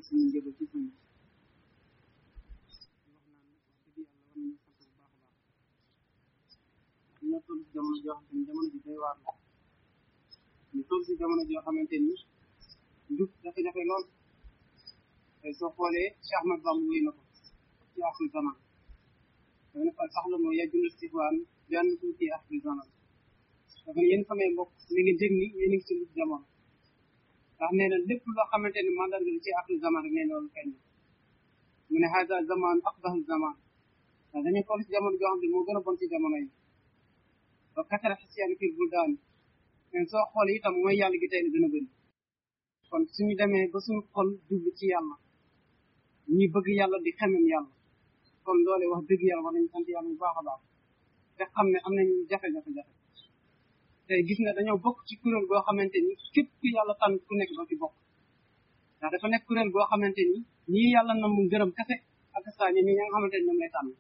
suñu njëbal ci suñu ñoo toll si jamono joo xamante ni jamono ji day waar la ñu toll si jamono joo xamante ni njub jafe-jafe lool tey soo xoolee Cheikh Ahmad Bamba wéy na ko ci axri zaman dafa ne fal saxla moo yajjuna stixwaan benn tuuti axri zaman dafa ne yéen samay mbokk mi ngi dégg ni yéen a ngi ci njub jamono ndax nee na lépp loo xamante ni mandarga ci axri zaman rek nee loolu feeñ mu ne hada zaman aqbahu zaman ndax dañu toll si jamono joo xam ne moo gën a bon ci jamono yi ba katara xisiyaan fil buldaan mais soo xoolee itam mooy yàlla gi tey la gën a bëri kon suñu demee ba suñu xol jublu ci yàlla ñi bëgg yàlla di xemem yàlla kon loole wax dëgg yàlla war nañu sant yàlla bu baax a baax te xam ne am nañu jafe-jafe jafe tey gis nga dañoo bokk ci kuréel goo xamante ni képp ku yàlla tànn ku nekk doo ci bokk ndax dafa nekk kuréel goo xamante ni ñii yàlla na mu gërëm kese ak saa ñi ñi nga xamante ni ñoom lay tànn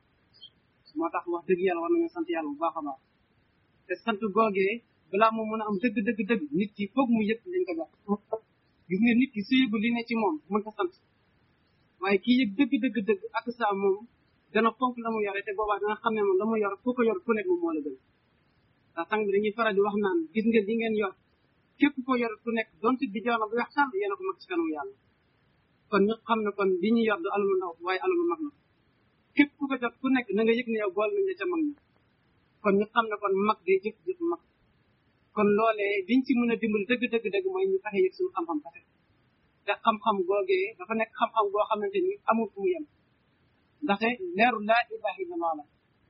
moo tax wax dëgg yàlla war nañu sant yàlla bu baax a baax te sant googee balaa moo mën a am dëgg dëgg dëgg nit ki foog mu yëg liñ ko jox gis nga nit ki su yëgul li ne ci moom mën ko sant waaye kii yëg dëgg dëgg dëgg ak saa moom dana fonk la mu yore te boobaa dana xam ne moom la mu yor ku ko yor ku nekk moom moo la gën ndax sang bi dañuy faral di wax naan gis nga li ngeen yor képp ko yor ku nekk donte di joona bu weex sàll yéen a ko mag ci kanamu yàlla kon ñu xam ne kon li ñu yor du alamu ndaw waaye alamu mag na képp ku ko jot ku nekk na nga yëg ne yow bool nañ la ca mag ña kon ñu xam ne kon mag day jëf jëf mag kon loolee liñ ci mën a dimbali dëgg dëgg dëgg mooy ñu fexe yëg suñu xam-xam kese te xam-xam googee dafa nekk xam-xam goo xamante ni amul fu mu yem ndaxte leeru laa ilaha illallah la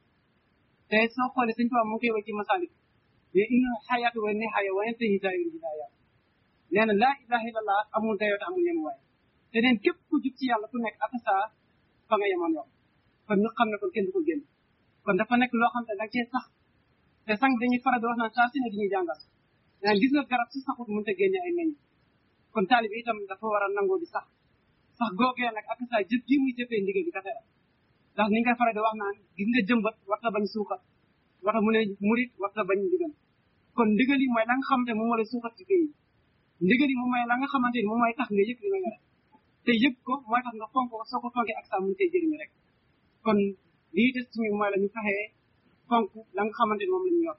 te soo xoolee suñ tubaab mu ngi koy wax ci masalik mais inna xayaatu wa nihaaya wa yantahi daayul hidaaya nee na laa ilaha illallah amul dayoo te amul yem waaye te neen képp ku jub ci yàlla ku nekk ak saa fa nga yemoon yow kon ñu xam ne kon kenn du ko génn kon dafa nekk loo xam ne da cee sax te sang dañuy faral di wax naan saa si ne dañuy jàngal naan gis nga garab si saxut mënut a génne ay meññ kon taalib itam dafa war a nangoo di sax sax googee nag ak saa jëf ji muy jëfee ndigal bi kese la ndax ni nga faral di wax naan gis nga jëmbat warta bañ suuxat warta mu ne murit warta bañ ndigal kon ndigal yi mooy la nga xamante moom moo lay suuxat ci kii ndigal yi moom mooy la nga xamante ni moom mooy tax nga yëg li nga yore te yëg ko mooy tax nga fonk ko soo ko fonkee ak saa mun tey jëriñu rek kon lii des suñu mooy la ñu fexee fonk la nga xamante ni moom la ñu yor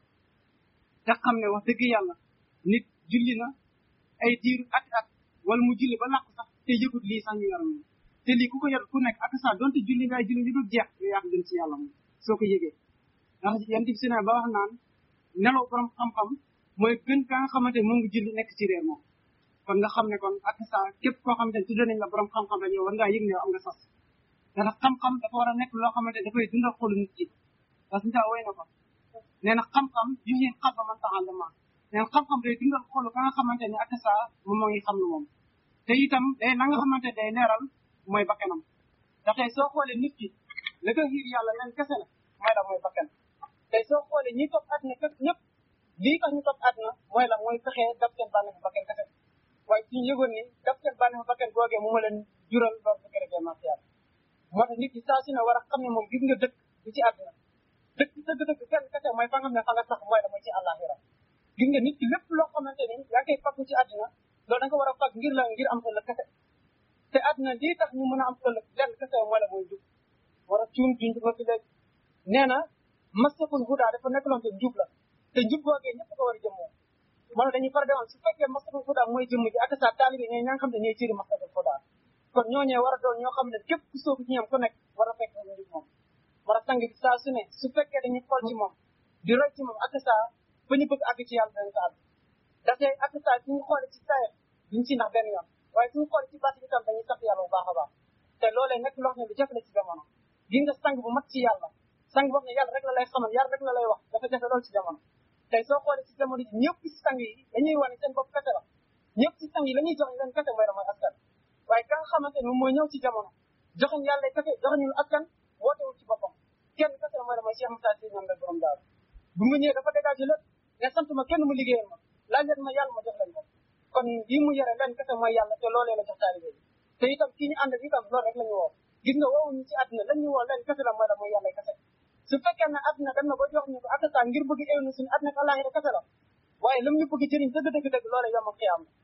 te xam ne wax dëgg yàlla nit julli na ay diiru at at wala mu julli ba làqu sax te yëgut lii sax ñu yor moom te lii ku ko yor ku nekk ak sax donte julli ngay julli li dul jeex yow yaa ko gën ci yàlla moom soo ko yëgee ndax yan dib si ne ba wax naan nelaw borom xam-xam mooy gën ka nga xamante ni mu ngi julli nekk ci réer moom kon nga xam ne kon ak sax képp koo xamante ni tudde nañ la borom xam-xam rek yow war ngaa yëg ne yow am nga sas ndax xam-xam dafa war a nekk loo xamante dafay dundal xolu nit ki parce que woy na ko nee na xam-xam yu ñuy xam ba man taxal ma nee na xam-xam day dundal xolu ka nga xamante ne ak saa moom moo ngi xam lu moom te itam day na nga xamante day leeral mooy bakkanam ndax tey soo xoolee nit ki la ko xiir yàlla leen kese la mooy la mooy bakkan tey soo xoolee ñi topp àddina képp ñëpp lii tax ñu topp àddina mooy la mooy fexee daf seen bànneexu bakkan kese waaye suñu yëgoon ni daf seen bànneexu bakkan googee mu ma leen jural loolu bu kere martial moo tax nit ki saa su ne war a xam ne moom gis nga dëkk du ci àdduna dëkk dëgg-dëgg kenn kese mooy fa nga xam ne fa nga sax mooy la mooy ci àllaaxira gis nga nit ki lépp loo xamante ni yaa ngi koy faggu ci àdduna loolu da nga ko war a fag ngir la ngir am ëllëg kese te àdduna lii tax ñu mën a am ëllëg lenn kese mooy la mooy jub war a cuun junj ko fi léegi nee na masakul hudaa dafa nekk loon te njub la te njub googee ñëpp ko war a jëmmoo moo tax dañuy faral di wax su fekkee masakul hudaa mooy jëmm ji ak sa taalibe ñooy ña nga xam ne ñooy cëri masakul hudaa kon ñooñee war a doon ñoo xam ne képp ku soobu ci ñoom ku nekk war a fekk mu njub moom war a sang bi saa su ne su fekkee dañuy xool ci moom di roy ci moom ak saa fa ñu bëgg àgg ci yàlla dañ ko àgg ndaxte ak saa suñu xoolee ci saa duñ ci ndax benn yoon waaye suñu xoolee ci bàtt bi tam dañuy sant yàlla bu baax a baax te loolee nekk loo xam ne lu jafe la ci jamono gi nga sang bu mat ci yàlla sang boo xam ne yàlla rek la lay xamal yàlla rek la lay wax dafa jafe lool ci jamono tey soo xoolee ci jamono ji ñëpp ci sang yi dañuy wane seen bopp kese la ñëpp ci sang yi la ñuy jox leen kese mooy la mooy askan waaye ka nga xamante ne moom mooy ñëw ci jamono joxuñ yàlla kese joxuñu askan wootewul ci boppam kenn kese mooy la mooy Cheikh Moussa Sy ñoom la borom daal bu mu ñëwee dafa dégagé lépp ne sant ma kenn mu liggéeyal ma laaj leen ma yàlla ma jox leen ko kon lii mu yore leen kese mooy yàlla te loolee la jox taalibe yi te itam kii ñu ànd ak itam loolu rek la ñu woo gis nga woowuñu ci àdduna lañ ñu woo leen kese la mooy la mooy yàlla kese su fekkee ne àdduna dem na ba jox ñu ko ak saa ngir bëgg éwnu suñu àdduna ak àllaaxira kese la waaye lam ñu bëgg jëriñ dëgg dëgg dëgg loolee yom ak xiyaam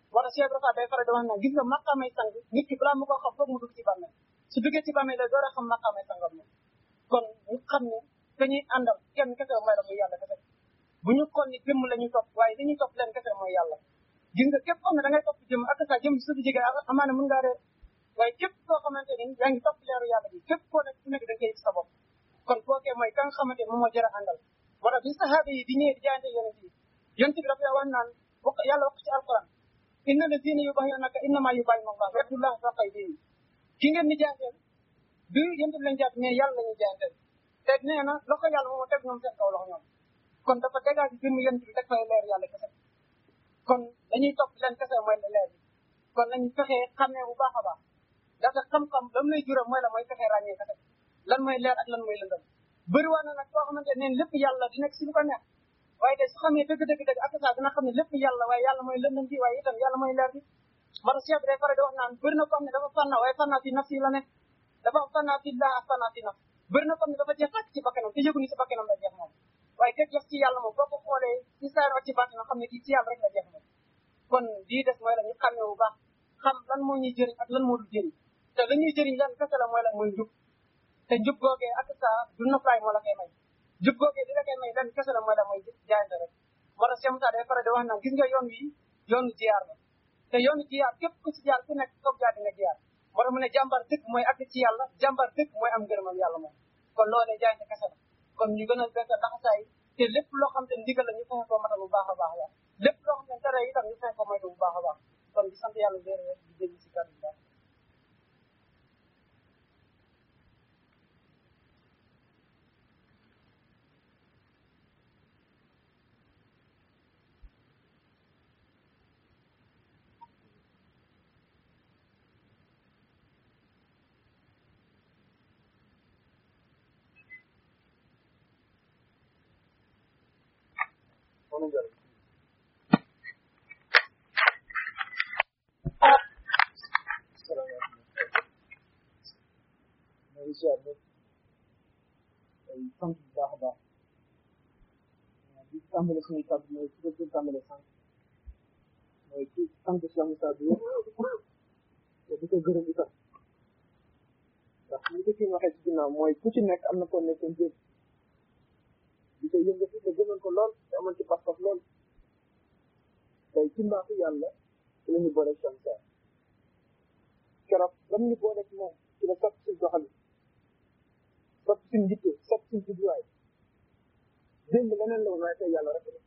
wala Cheikh Rafa day faral di wax naan gis nga maqaamay sang nit ki balaa mu ko xam foog mu dugg ci bàmmeel su duggee ci bàmmeel la door a xam maqaamay sangam moom kon ñu xam ne ka ñuy àndal kenn kese mooy la muy yàlla kese bu ñu xool ni jëmm la ñuy topp waaye li ñuy topp leen kese mooy yàlla gis nga képp xam ne da ngay topp jëmm ak sa jëmm su fi jege amaana mën ngaa réer waaye képp koo xamante ni yaa ngi topp leeru yàlla bi képp koo nekk su nekk da ngay gis sa bopp kon kookee mooy ka nga xamante ni moom moo jar a àndal moo tax bi sahaaba yi di ñëwee di jaayante yonent yi yonent bi dafa wax naan wax yàlla wax ci alquran inna lazina yubayyunaka innama yubayyinu allah yadullah fawqa aydihim ki ngeen di jaayanteel du yonent bi lañ jaat mais yàlla la ñuy jaayanteel te nee na loxo yàlla moom teg ñoom seen kaw loxo ñoom kon dafa dégage jëmm yonent bi teg fay leer yàlla kese kon dañuy topp leen kese mooy la leer bi kon nañu fexee xamee bu baax a baax dafa xam-xam lam lay jural mooy la mooy fexee ràññee kese lan mooy leer ak lan mooy lëndëm bëri waa na nag koo xamante ne lépp yàlla di nekk si lu ko neex waaye de su xamee dëgg dëgg dëgg ak saa dina xam ne lépp yàlla waaye yàlla mooy lëndëm bi waaye itam yàlla mooy leer bi moo tax cheikh bi day faral di wax naan bëri na ko xam ne dafa fànna waaye fànna fi nafsi la nekk dafa fànna fi laa ak fànna fi naf bëri na ko xam ne dafa jeex tàkk ci bakkanam te yëgu ni si bakkanam la jeex moom waaye te jeex ci yàlla moom boo ko xoolee ci saar ak ci baatinam xam ne kii ci yàlla rek la jeex moom kon lii des mooy la ñu xamee bu baax xam lan moo ñuy jëriñ ak lan moo du jëriñ te la ñuy jëriñ lan kese la mooy la mooy njub te njub googee ak saa du noflaay moo la koy may njub googee di la koy may lan kese la mooy la mooy jaayante rek moo tax Cheikh Moussa day faral di wax naan gis nga yoon wi yoonu jiyaar la te yoonu jiyaar képp ku ci jaar ku nekk foog jaar di nga jiyaar moo tax mu ne jàmbar dëgg mooy àgg ci yàlla jàmbar dëgg mooy am ngërëmam yàlla moom kon loolee jaayante kese la kon ñu gën a gëstu laxasaay te lépp loo xam te ndigal la ñu fexe ko matal bu baax a baax la lépp loo xam ne tere itam ñu fexe ko moytu bu baax a baax kon di sant yàlla wér wér di dégg si kàddu baax incha allah ay sant bu baax a baax di tàmbale suñuy kàddu mooy ci dëgg tàmbale sant mooy ci sant Cheikh Moussa bi te di ko gërëm itam ndax li ko kii waxee ci ginnaaw mooy ku ci nekk am na ko nekkoon jëf di ko yëngatu te gënoon ko lool te amoon ci pas-pas lool tey ci mbaaxu yàlla ci la ñu boole Cheikh Moussa keroog lam ñu boole ci moom ci la sopp suñ doxalin sopp suñ njitte sopp suñ jubluwaay démb leneen la woon waaye tey yàlla rek la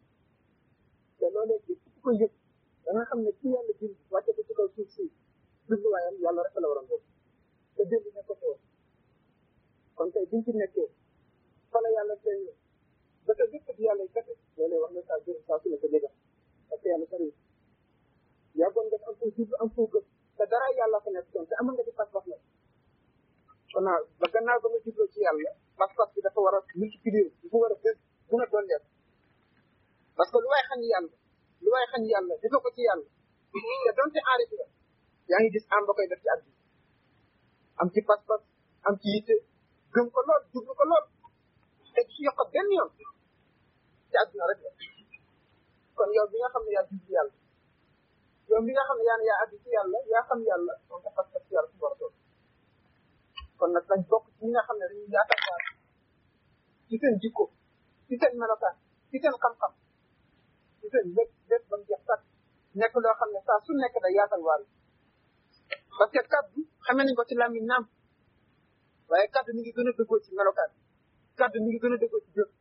te loolee ci ku ko yëg da nga xam ne ci yàlla bind wàcce ko ci kaw suuf si jubluwaayam yàlla rek la waroon boobu te démb nekk ko woon kon tey biñ ci nekkee fa la yàlla feeñ ba te bépp di yàlla kese loolee wax na saa jërëm saa su ne ko dégga parce que yàlla sori yàggoon nga am foo jublu am foo gëm te dara yàlla fa nekk te amoon nga ci pas-pas la kon naa ba gannaaw ba nga jubloo ci yàlla pas-pas bi dafa war a multiplier dafa war a gën gën a dolleeku parce que lu waay xañ yàlla lu waay xañ yàlla defoo ko ci yàlla te donte enrif la yaa ngi gis am ba koy def ci àdduna am ci pas-pas am ci yitte gëm ko lool jublu ko lool te du si yokk benn yoon ci àdduna rek la kon yow bi nga xam ne yaa jublu yàlla yow bi nga xam ne yaa ne yaa àgg ci yàlla yaa xam yàlla moom sa pas-pas ci yàlla su war a doon kon nag dañ bokk ci ñi nga xam ne dañuy yaakaar ci seen jikko ci seen melokaan ci seen xam-xam ci seen lépp lépp ba mu jeex sax nekk loo xam ne saa su nekk day yaatal waar parce que kaddu xamee nañ ko ci làmmiñ naam waaye kaddu mi ngi gën a dëggoo ci melokaan kaddu mi ngi gën a dëggoo ci jëf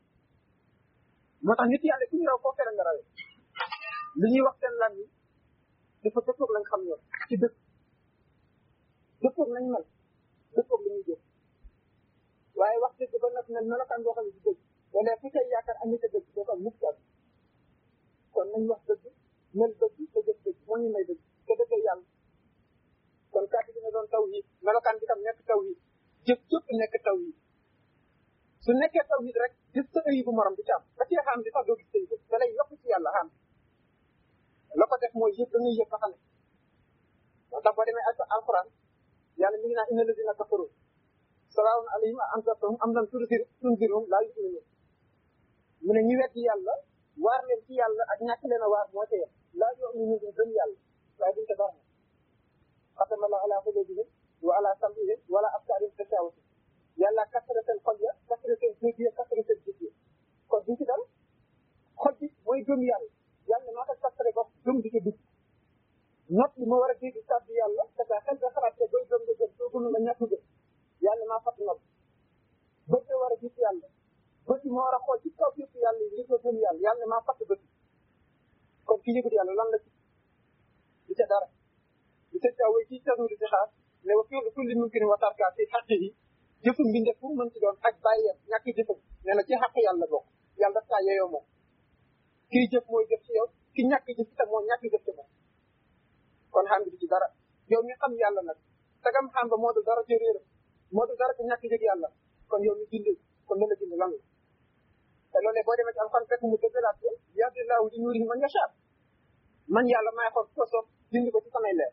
moo tax nit yàlla ku ñu raw koo fere nga rawee li ñuy wax seen làmmiñ dafa dëppoog lañ xam ñoom ci dëkk dëppoog lañ mel dëppoog li ñuy jëf waaye wax dëgg ba nag mel melokaan boo xam ne ci dëgg wala fu tey yaakaar am na dëgg doo ko am mukk daal kon nañ wax dëgg mel dëgg te jëf dëgg moo ñu may dëgg te dëggee yàlla kon kàddu dina doon taw yi melokaan bi tam nekk taw yi jëf jëpp nekk taw yi su nekkee taw yi rek gis sa ëyi bu morom du ci am ba cee xam di sax doo gis sëy da lay yokk ci yàlla xam la ko def mooy yëpp da ngay yëpp xam ne moo tax boo demee ak alquran yàlla mi ngi naan inna lazina kafaru salaawun alayhim a anzartahum am lam tunzir tunzirhum laa yu'minuun mu ne ñu weddi yàlla waar leen ci yàlla ak ñàkk leen a waar moo ca yem laa yu'minuun duñ gëm yàlla waaye duñ ko dara xatama la ala qulubihim wa ala sam'ihim wala absaarihim gishaawatun yàlla kasara seen xol ya kasara seen dégg ya kasara seen gis ya kon duñ ci dal xol bi mooy gëm yàlla yàlla maa ko kasare ba gëm di ko dugg nopp li ma war a dégg kàddu yàlla te ka xel nga xalaat te booy gëm nga gëm soo gëmul nga ñàkk gëm yàlla maa fàtt nopp bët nga war a gis yàlla bët yi ma war a xool ci kaw yëpp yàlla yi ngir nga gëm yàlla yàlla maa fàtt bët kon ki yëgut yàlla lan la ci di ca dara di ca caaw ci tanu di xaar ne wa fi'lu kulli mumkin wa tarka fi haqqihi jëfum bi ndef fu mën ci doon ak bàyyeem ñàkk jëfam nee na ci xaq yàlla bokk yàlla daf kaa yeyoo moom kii jëf mooy jëf ci yow ki ñàkk jëf itam moo ñàkk jëf ci moom kon xam bi ci dara yow mi xam yàlla nag sagam xam ba moo du dara ci réeram moo du dara ci ñàkk jëg yàlla kon yow mi gindee kon la la gind lan la te loolee boo demee ci alxuraan fekk mu dëggalaat ko yahdillaahu li nuurihi man yashaa man yàlla maay xool ko soob dindi ko ci samay leer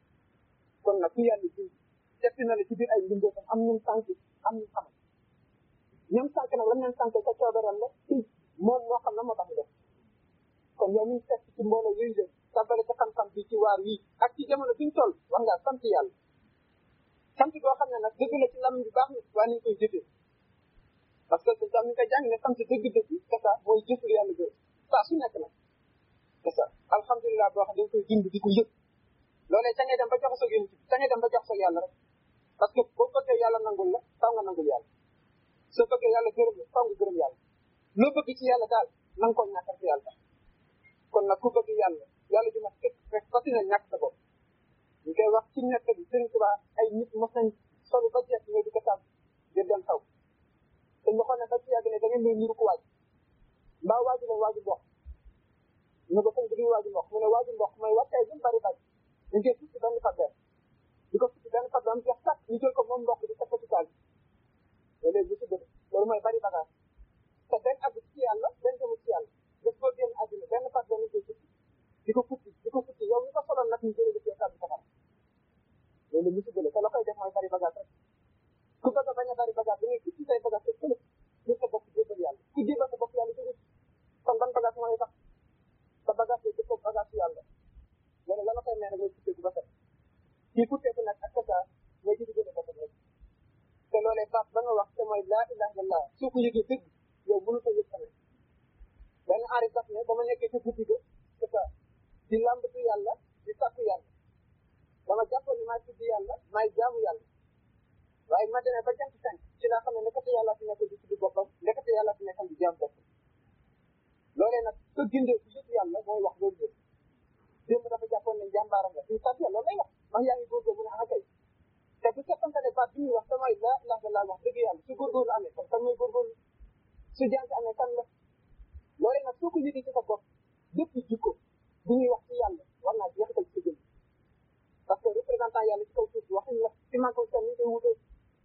kon nag ku yàlla dindi def na la ci biir ay mbindee am ñun sànq am ñu xamal ñoom sànq nag lan leen sànq sa coobaram la moom moo xam na moo tax mu def kon yow mi fekk ci mbooloo yooyu leen tàbbale sa xam-xam bi ci waar yi ak ci jamono bi ñu toll war ngaa sant yàlla sant boo xam ne nag dëgg la ci lam bi baax na waaye nañ koy jëfee parce que tam ni koy jàng ne sant dëgg-dëgg c'est ça mooy jëful yàlla gërëm saa su nekk nag c'est ça alhamdulilah boo xam dañ koy dund di ko yëg loolee ca ngay dem ba jox sa yéen ca ngay dem ba jox sa yàlla rek parce que boo bëggee yàlla nangul la taw nga nangul yàlla soo bëggee yàlla gërëm la taw nga gërëm yàlla loo bëgg ci yàlla daal na nga ko ñàkkal ci yàlla kon nag ku bëgg yàlla yàlla ji ma fekk fekk fati na ñàkk sa bopp ñu koy wax ci nekk bi Sëriñ Tuubaa ay nit mos nañ solu ba jeex ñoo di ko tàmm ngir dem taw te ñu xool ne ba ci yàgg ne da ngeen may niru ko waaj mbaa waaju la waaju mboq ñu ko sëñ bi di waaju mboq mu ne waaju mboq mooy wàccaay bu mu bari bari ñu koy futti benn fabber di ko futti benn fabber am jeex tàkk ñu jël ko moom mboq di teg ko ci taal bi loolu bu ci bëgg loolu mooy bari bagage te benn àgg ci yàlla benn demul ci yàlla daf koo génn àddina benn fabber ñu koy futti di ko futti di ko futti yow mi ko soloon nag ñu jëlee ci taal bi safara loolu mu ci bële te la koy def mooy bari bagage rek ku bëgg a bañ a bari bagage da ngay futti say bagage te fële ñu sa bopp jébal yàlla ku jébal sa bopp yàlla jóge kon ban bagage mooy tax sa bagage yi dëppoo bagage yàlla loolu la la koy may nag mooy futteeku ba set kii futteeku nag ak kasa mooy ci diggante boppam rek te loolee baat ba nga wax te mooy laa ilaha illallah soo ko yëgee dëgg yow mënu ko yëg tamit benn aari daf ne ba ma nekkee ci guddi ga c'est ça di lambatu yàlla di sàkku yàlla dama jàppoon ni maay tudd yàlla maay jaamu yàlla waaye ma demee ba jant fenk ci laa xam ne nekkate yàlla fi nekk di tudd boppam nekkate yàlla fi nekkam di jaam boppam loolee nag ko gindee bu yëpp yàlla mooy wax loolu yëpp démb dafa jàppoon ne jàmbaaram la suñu sant yàlla loolu lay wax wax yaa ngi góorgóorlu mu ne ah kay te bu fekkante ne baat bi ñuy wax damay la ilaha illallah wax dëgg yàlla su góorgóorlu amee kon kan mooy góorgóorlu su jàng amee kan la loolee nag soo ko yëgee ci sa bopp bépp jikko bu ñuy wax ci yàlla war naa jeexital ci sa jëm parce que représentant yàlla ci kaw suuf si waxuñu la ci man ko seen ni koy wutee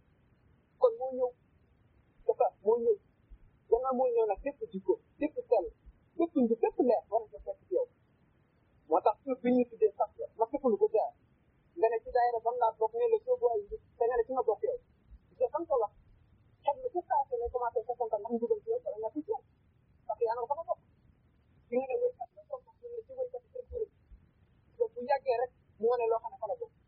kon moo ñëw c'est ça moo ñëw gannaaw moo ñëw nag bépp jikko bépp sell bépp nji bépp leer war na ko fekk ci yow moo tax tur bi ñuy tuddee sax la ma fekkul ko jaar nga ne ci daayira ban laa bokk ne la soo booy yi te nga ne ci nga bokk yow parce que xam ko wax xam ne ci saa ne commencé sa santal ndax njugal ci yow wala nga ci yow parce que yaa nga ko fa bokk ki nga ne waykat la soo bokk ne ci waykat yi seen kuréel donc bu yàggee rek mu wane loo xam ne fa la bokk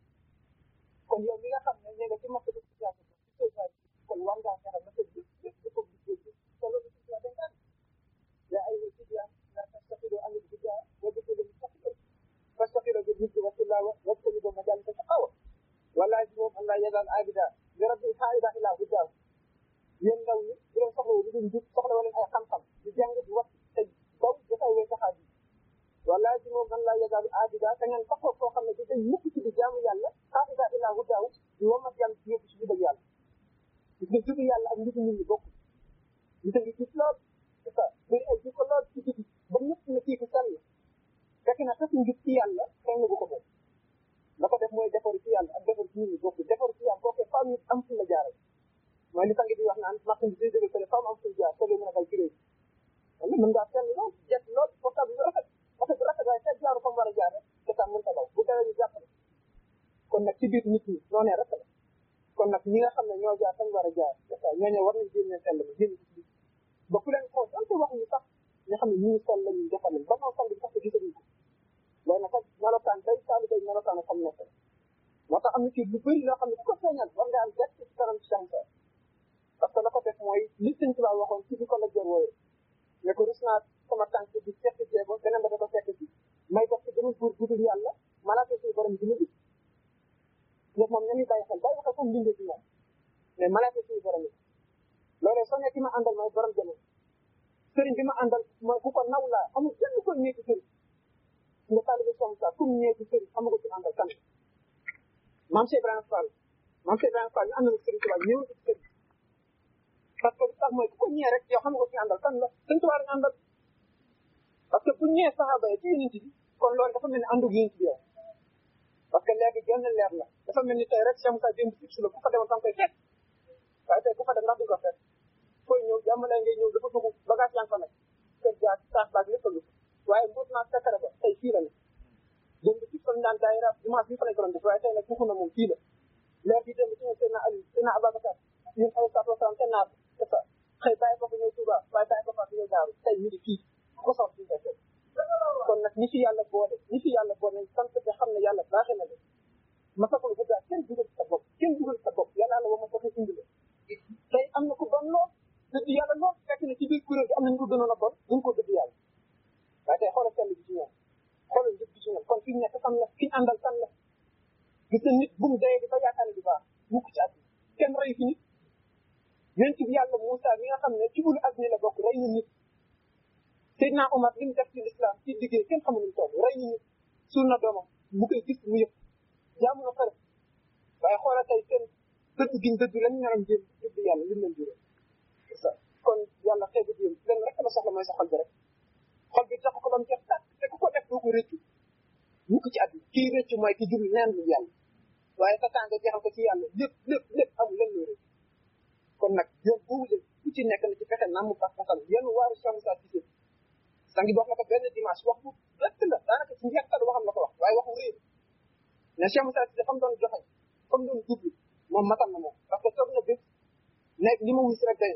kon yow mi nga xam ne ne nga ci mokk bi ci yàgg ci soo bàyyi kon war ngaa fexe ba sa jëf jëf di ko gis jëf te loolu ci la dénkaan yaa ay wasi yaa la tastaxido an il bija wa dëkkale mustaxilo fastaxiro bi nit wa tilawa wa tani ba majal ta xawa wala ji moom allah yadal abida li rabbi xaida ila hujjaaw yéen ndaw ñi bu leen soxla lu dul jub soxla wala ay xam-xam di jàng di wax te daw dafay wéy saxaat yi wala ji moom allah yadal abida te ngeen taxaw koo xam ne di day mukk ci di jaamu yàlla xaida ila hujjaaw di womat yàlla di yóbbu ci jubal yàlla gis nga jubu yàlla ak njibu nit ñi bokk ñu ngi gis lool c'est ça bëri ay jikko lool ci biti ba ñëpp ne kii ku sell fekk na sax njub ci yàlla kenn bu ko moom la ko def mooy defaru ci yàlla ak defaru ci nit ñi bokk defaru ci yàlla kooku faaw nit am fu la jaaral mooy li sangi di wax naan martin bi day jóge fële faaw am fu la jaar soo mën a dal ci réew wala mën ngaa sell lool jet lool portable bu rafet oto bu rafet waaye fekk jaaru fa mu war a jaar rek te tam mën ta daw bu dawee ñu jàppale kon nag ci biir nit ñi noonee rek la kon nag ñi nga xam ne ñoo jaar fañ war a jaar c'est ça ñooñu war nañ génne sell ba génn ci biir ba ku leen xool donte wax ñu sax nga xam ne ñii sell lañu defal leen ba noo sell bi sax te gisaguñ ko loolu nag melokaan day taalibe melokaan xam nekk moo tax am na ci lu bëri loo xam ne ku ko feeñal war nga am gerte ci kanam ci Cheikh parce que la ko def mooy li sëñ Tuubaa waxoon ci bi ko la jor wooye ne ko rus naa sama tànk bi fekk jéego beneen ba da ko fekk ci may dox ci beneen buur budul yàlla malaaka suñu borom bi ma gis ñoom moom ñamuy bàyyi xel bàyyi xel comme mbindee ci moom mais malaaka suñu borom yi loolee soo nekk ki ma àndal mooy borom jamono sëriñ bi ma àndal mooy ku ko naw laa amul kenn ko ñee ci sëriñ nga taalibe som sa kum ñee ci sëriñ xamu ko ci àndal kan maam Cheikh Ibrahima Fall maam Cheikh Ibrahima Fall ñu àndal ak sëriñ Tuubaa ñëw ci sëriñ parce que sax mooy ku ko ñee rek yow xam nga ko ci àndal kan la sëriñ Tuubaa nga àndal parce que bu ñëwee saxaaba yi ci yonent bi kon loolu dafa mel ni àndug yonent bi yow parce que léegi genn leer la dafa mel ni tey rek Cheikh Moussa démb fix la ku fa demoon fa nga koy fekk waaye tey ku fa dem ndax di ko fekk fooy ñëw jàmm lay ngay ñëw dafa dugg bagage yaa ngi fa nekk kër jaar saas baag lépp a ngi waaye mbuut naa sekkare ba tey fii la ne démb fix la ñu daan daayira dimanche bi fa lañ ko doon def waaye tey nag tuxu na moom fii la leer bi démb ci ñëw seen Ali seen Ababacar ñun ay sa salaam seen naar c'est ça xëy bàyyi ko fa ñëw Touba waaye bàyyi ko fa ñëw Daaru tey ñu ngi fii ko sox fii fekk kon nag ñi fi yàlla boole ñi fi yàlla boole nañ sant te xam ne yàlla baaxee na leen ma sakul bu gaa kenn dugal sa bopp kenn dugal sa bopp yàlla la wa ma doxe indi la tey am na ku bon lool dëgg yàlla lool fekk na ci biir kuréel gi am na ñu ko gënoon a bon ñu ngi ko dëgg yàlla waaye tey xoolal sell gi ci ñoom xoolal njëg gi ci ñoom kon fi ñu nekk xam la ki ñu àndal kan la gis na nit bu mu dayee di ba yaakaar ne du baax mukk ci àdduna kenn rey fi nit yéen ci yàlla Moussa mi nga xam ne ci ulu àdduna la bokk rey na nit Seydina Omar li mu def ci l'islam ci liggéey kenn xamul lu toll rey na nit suul na doomam mu koy gis mu yëpp jaamu na xare waaye xoolal tey seen dëgg giñ dëgg lañ ñaram jëm jëbb yàlla lim leen juróom kon yàlla xeebu jëm leen rek la soxla mooy sa xol bi rek xol bi tax ko ba mu jeex tàkk te ku ko def doo ko rëccu mukk ci àdduna kii rëccu mooy ki jublu neen lu yàlla waaye sa tànga jeexal ko ci yàlla lépp lépp lépp amul len loo rëccu kon nag yoon boobu leen ku ci nekk na ci fexe namm pas pasal yenn waaru Cheikh Moussa Cissé sangi wax na ko benn dimanche wax bu rëtt la daanaka ci njeextal waxam la ko wax waaye waxu réer mais Cheikh Moussa Cissé fa mu doon joxe fa mu doon jublu moom matal na moom parce que toog na bés nekk li ma wis rek day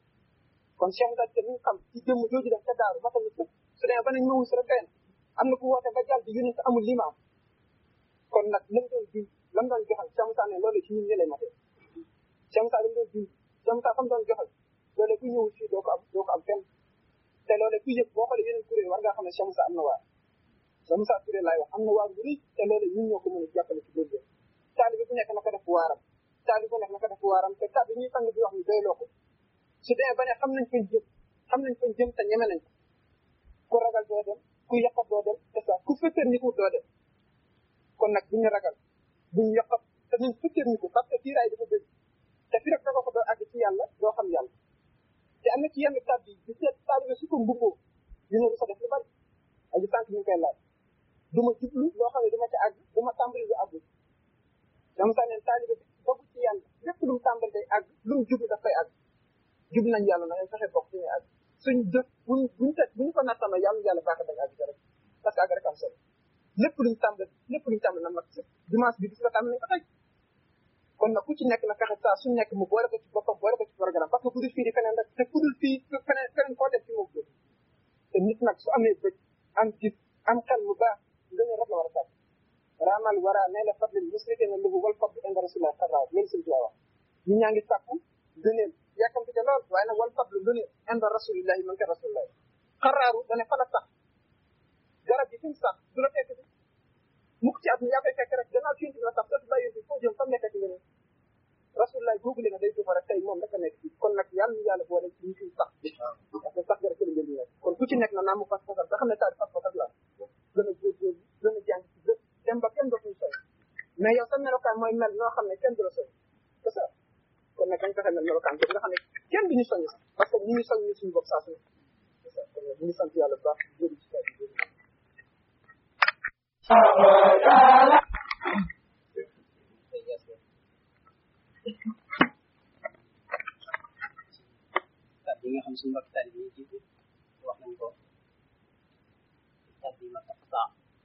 kon Cheikh Moussa Cissé mi ngi xam ci jëmm jooju def ca daaru matal na sëpp su demee ba nañ ma wis rek day am na ku woote ba jàll di yónent amul li ma am kon nag lam doon jub lam doon joxal Cheikh Moussa ne loolu ci ñun ñi lay matee Cheikh Moussa lam doon jub Cheikh Moussa fa mu doon joxal loolu ku ñëwul fii doo ko am doo ko am fenn te loolu ku yëg boo xoolee yeneen kuréel war ngaa xam ne Cheikh Moussa am na waar Cheikh Moussa Touré laay wax am na waar bu rëy te loolu ñun ñoo ko mën a jàppale ci góorgóorlu taalibe bu nekk na ko def waaram taalibe bu nekk na ko def waaram te kàddu ñuy sang bi wax ni doyloo ko su demee ba ne xam nañ fañ jëm xam nañ fañ jëm te ñeme nañ ko ku ragal doo dem ku yaqat doo dem te ça ku fëttër ni ko doo dem kon nag buñu ragal buñu yaqat te nañ fëttër ni ko parce que fiiraay dafa bëri te fi rek ko doo àgg ci yàlla doo xam yàlla te am na ci yenn kàddu yi di seet taalibe su ko mbubboo dina lu sa def lu bari aji sànq ñu ngi koy laaj du ma jublu loo xam ne du ma ci àgg du ma tàmbali lu àggul dama sax neen taalibe bi bokk ci yàlla lépp lu mu tàmbali day àgg lu mu jublu daf koy àgg jub nañ yàlla na ngeen fexe bokk ci ñuy àgg suñ jëf buñ buñ teg buñ ko nattama yàlla yàlla baax dañ àgg rek parce que àgg rek am solo lépp luñ tàmbali lépp luñ tàmbali na mat sëkk dimanche bi bis la tàmbali nañ ko tey kon nag ku ci nekk na fexe saa suñ nekk mu boole ko ci boppam boole ko ci programme parce que ku dul fii di feneen rek te ku dul fii feneen feneen koo def ci moom jóg te nit nag su amee bëj am gis am xel mu baax nga ne rek la war a sàkk raamal wara nee la fadlil musrike na lubu wal fadlu inda rasulillah xaraaw loolu sëñ Tuubaa wax ñi ñaa ngi sàkku gëneel yàkkamti te lool waaye nag wal fadlu gëneel inda rasulillahi man ka rasulillahi xaraaru dane fa la sax garab yi fi mu sax du la fekk bi mukk ci at mi yaa koy fekk rek gannaaw ci la sax dootu bàyyi bi foo jëm fa nekkati nga ne rasulillah googu leen day dufa rek tey moom rek a nekk fii kon nag yàlla ñu yàlla boole ci ñu fiy sax parce que sax garab ci la ngeen di nekk kon ku ci nekk na naa mu fas fasal nga xam ne taal fas fasal la gën a góorgóorlu gën a jàng ci lépp dem ba kenn dootuñu soy mais yow sa melokaan mooy mel noo xam ne kenn du la soy c'est ça kon nag dañ fexe mel melokaan bi nga xam ne kenn du ñu soññ sax parce que ñu ngi soññ ñu suñu bopp saa su ne c'est ça kon nag ñu ngi sant yàlla bu baax jëri ci kaw bi kàddu yi nga xam suñu mbokk tali yi jiitu wax nañ ko kàddu yi ma tax saa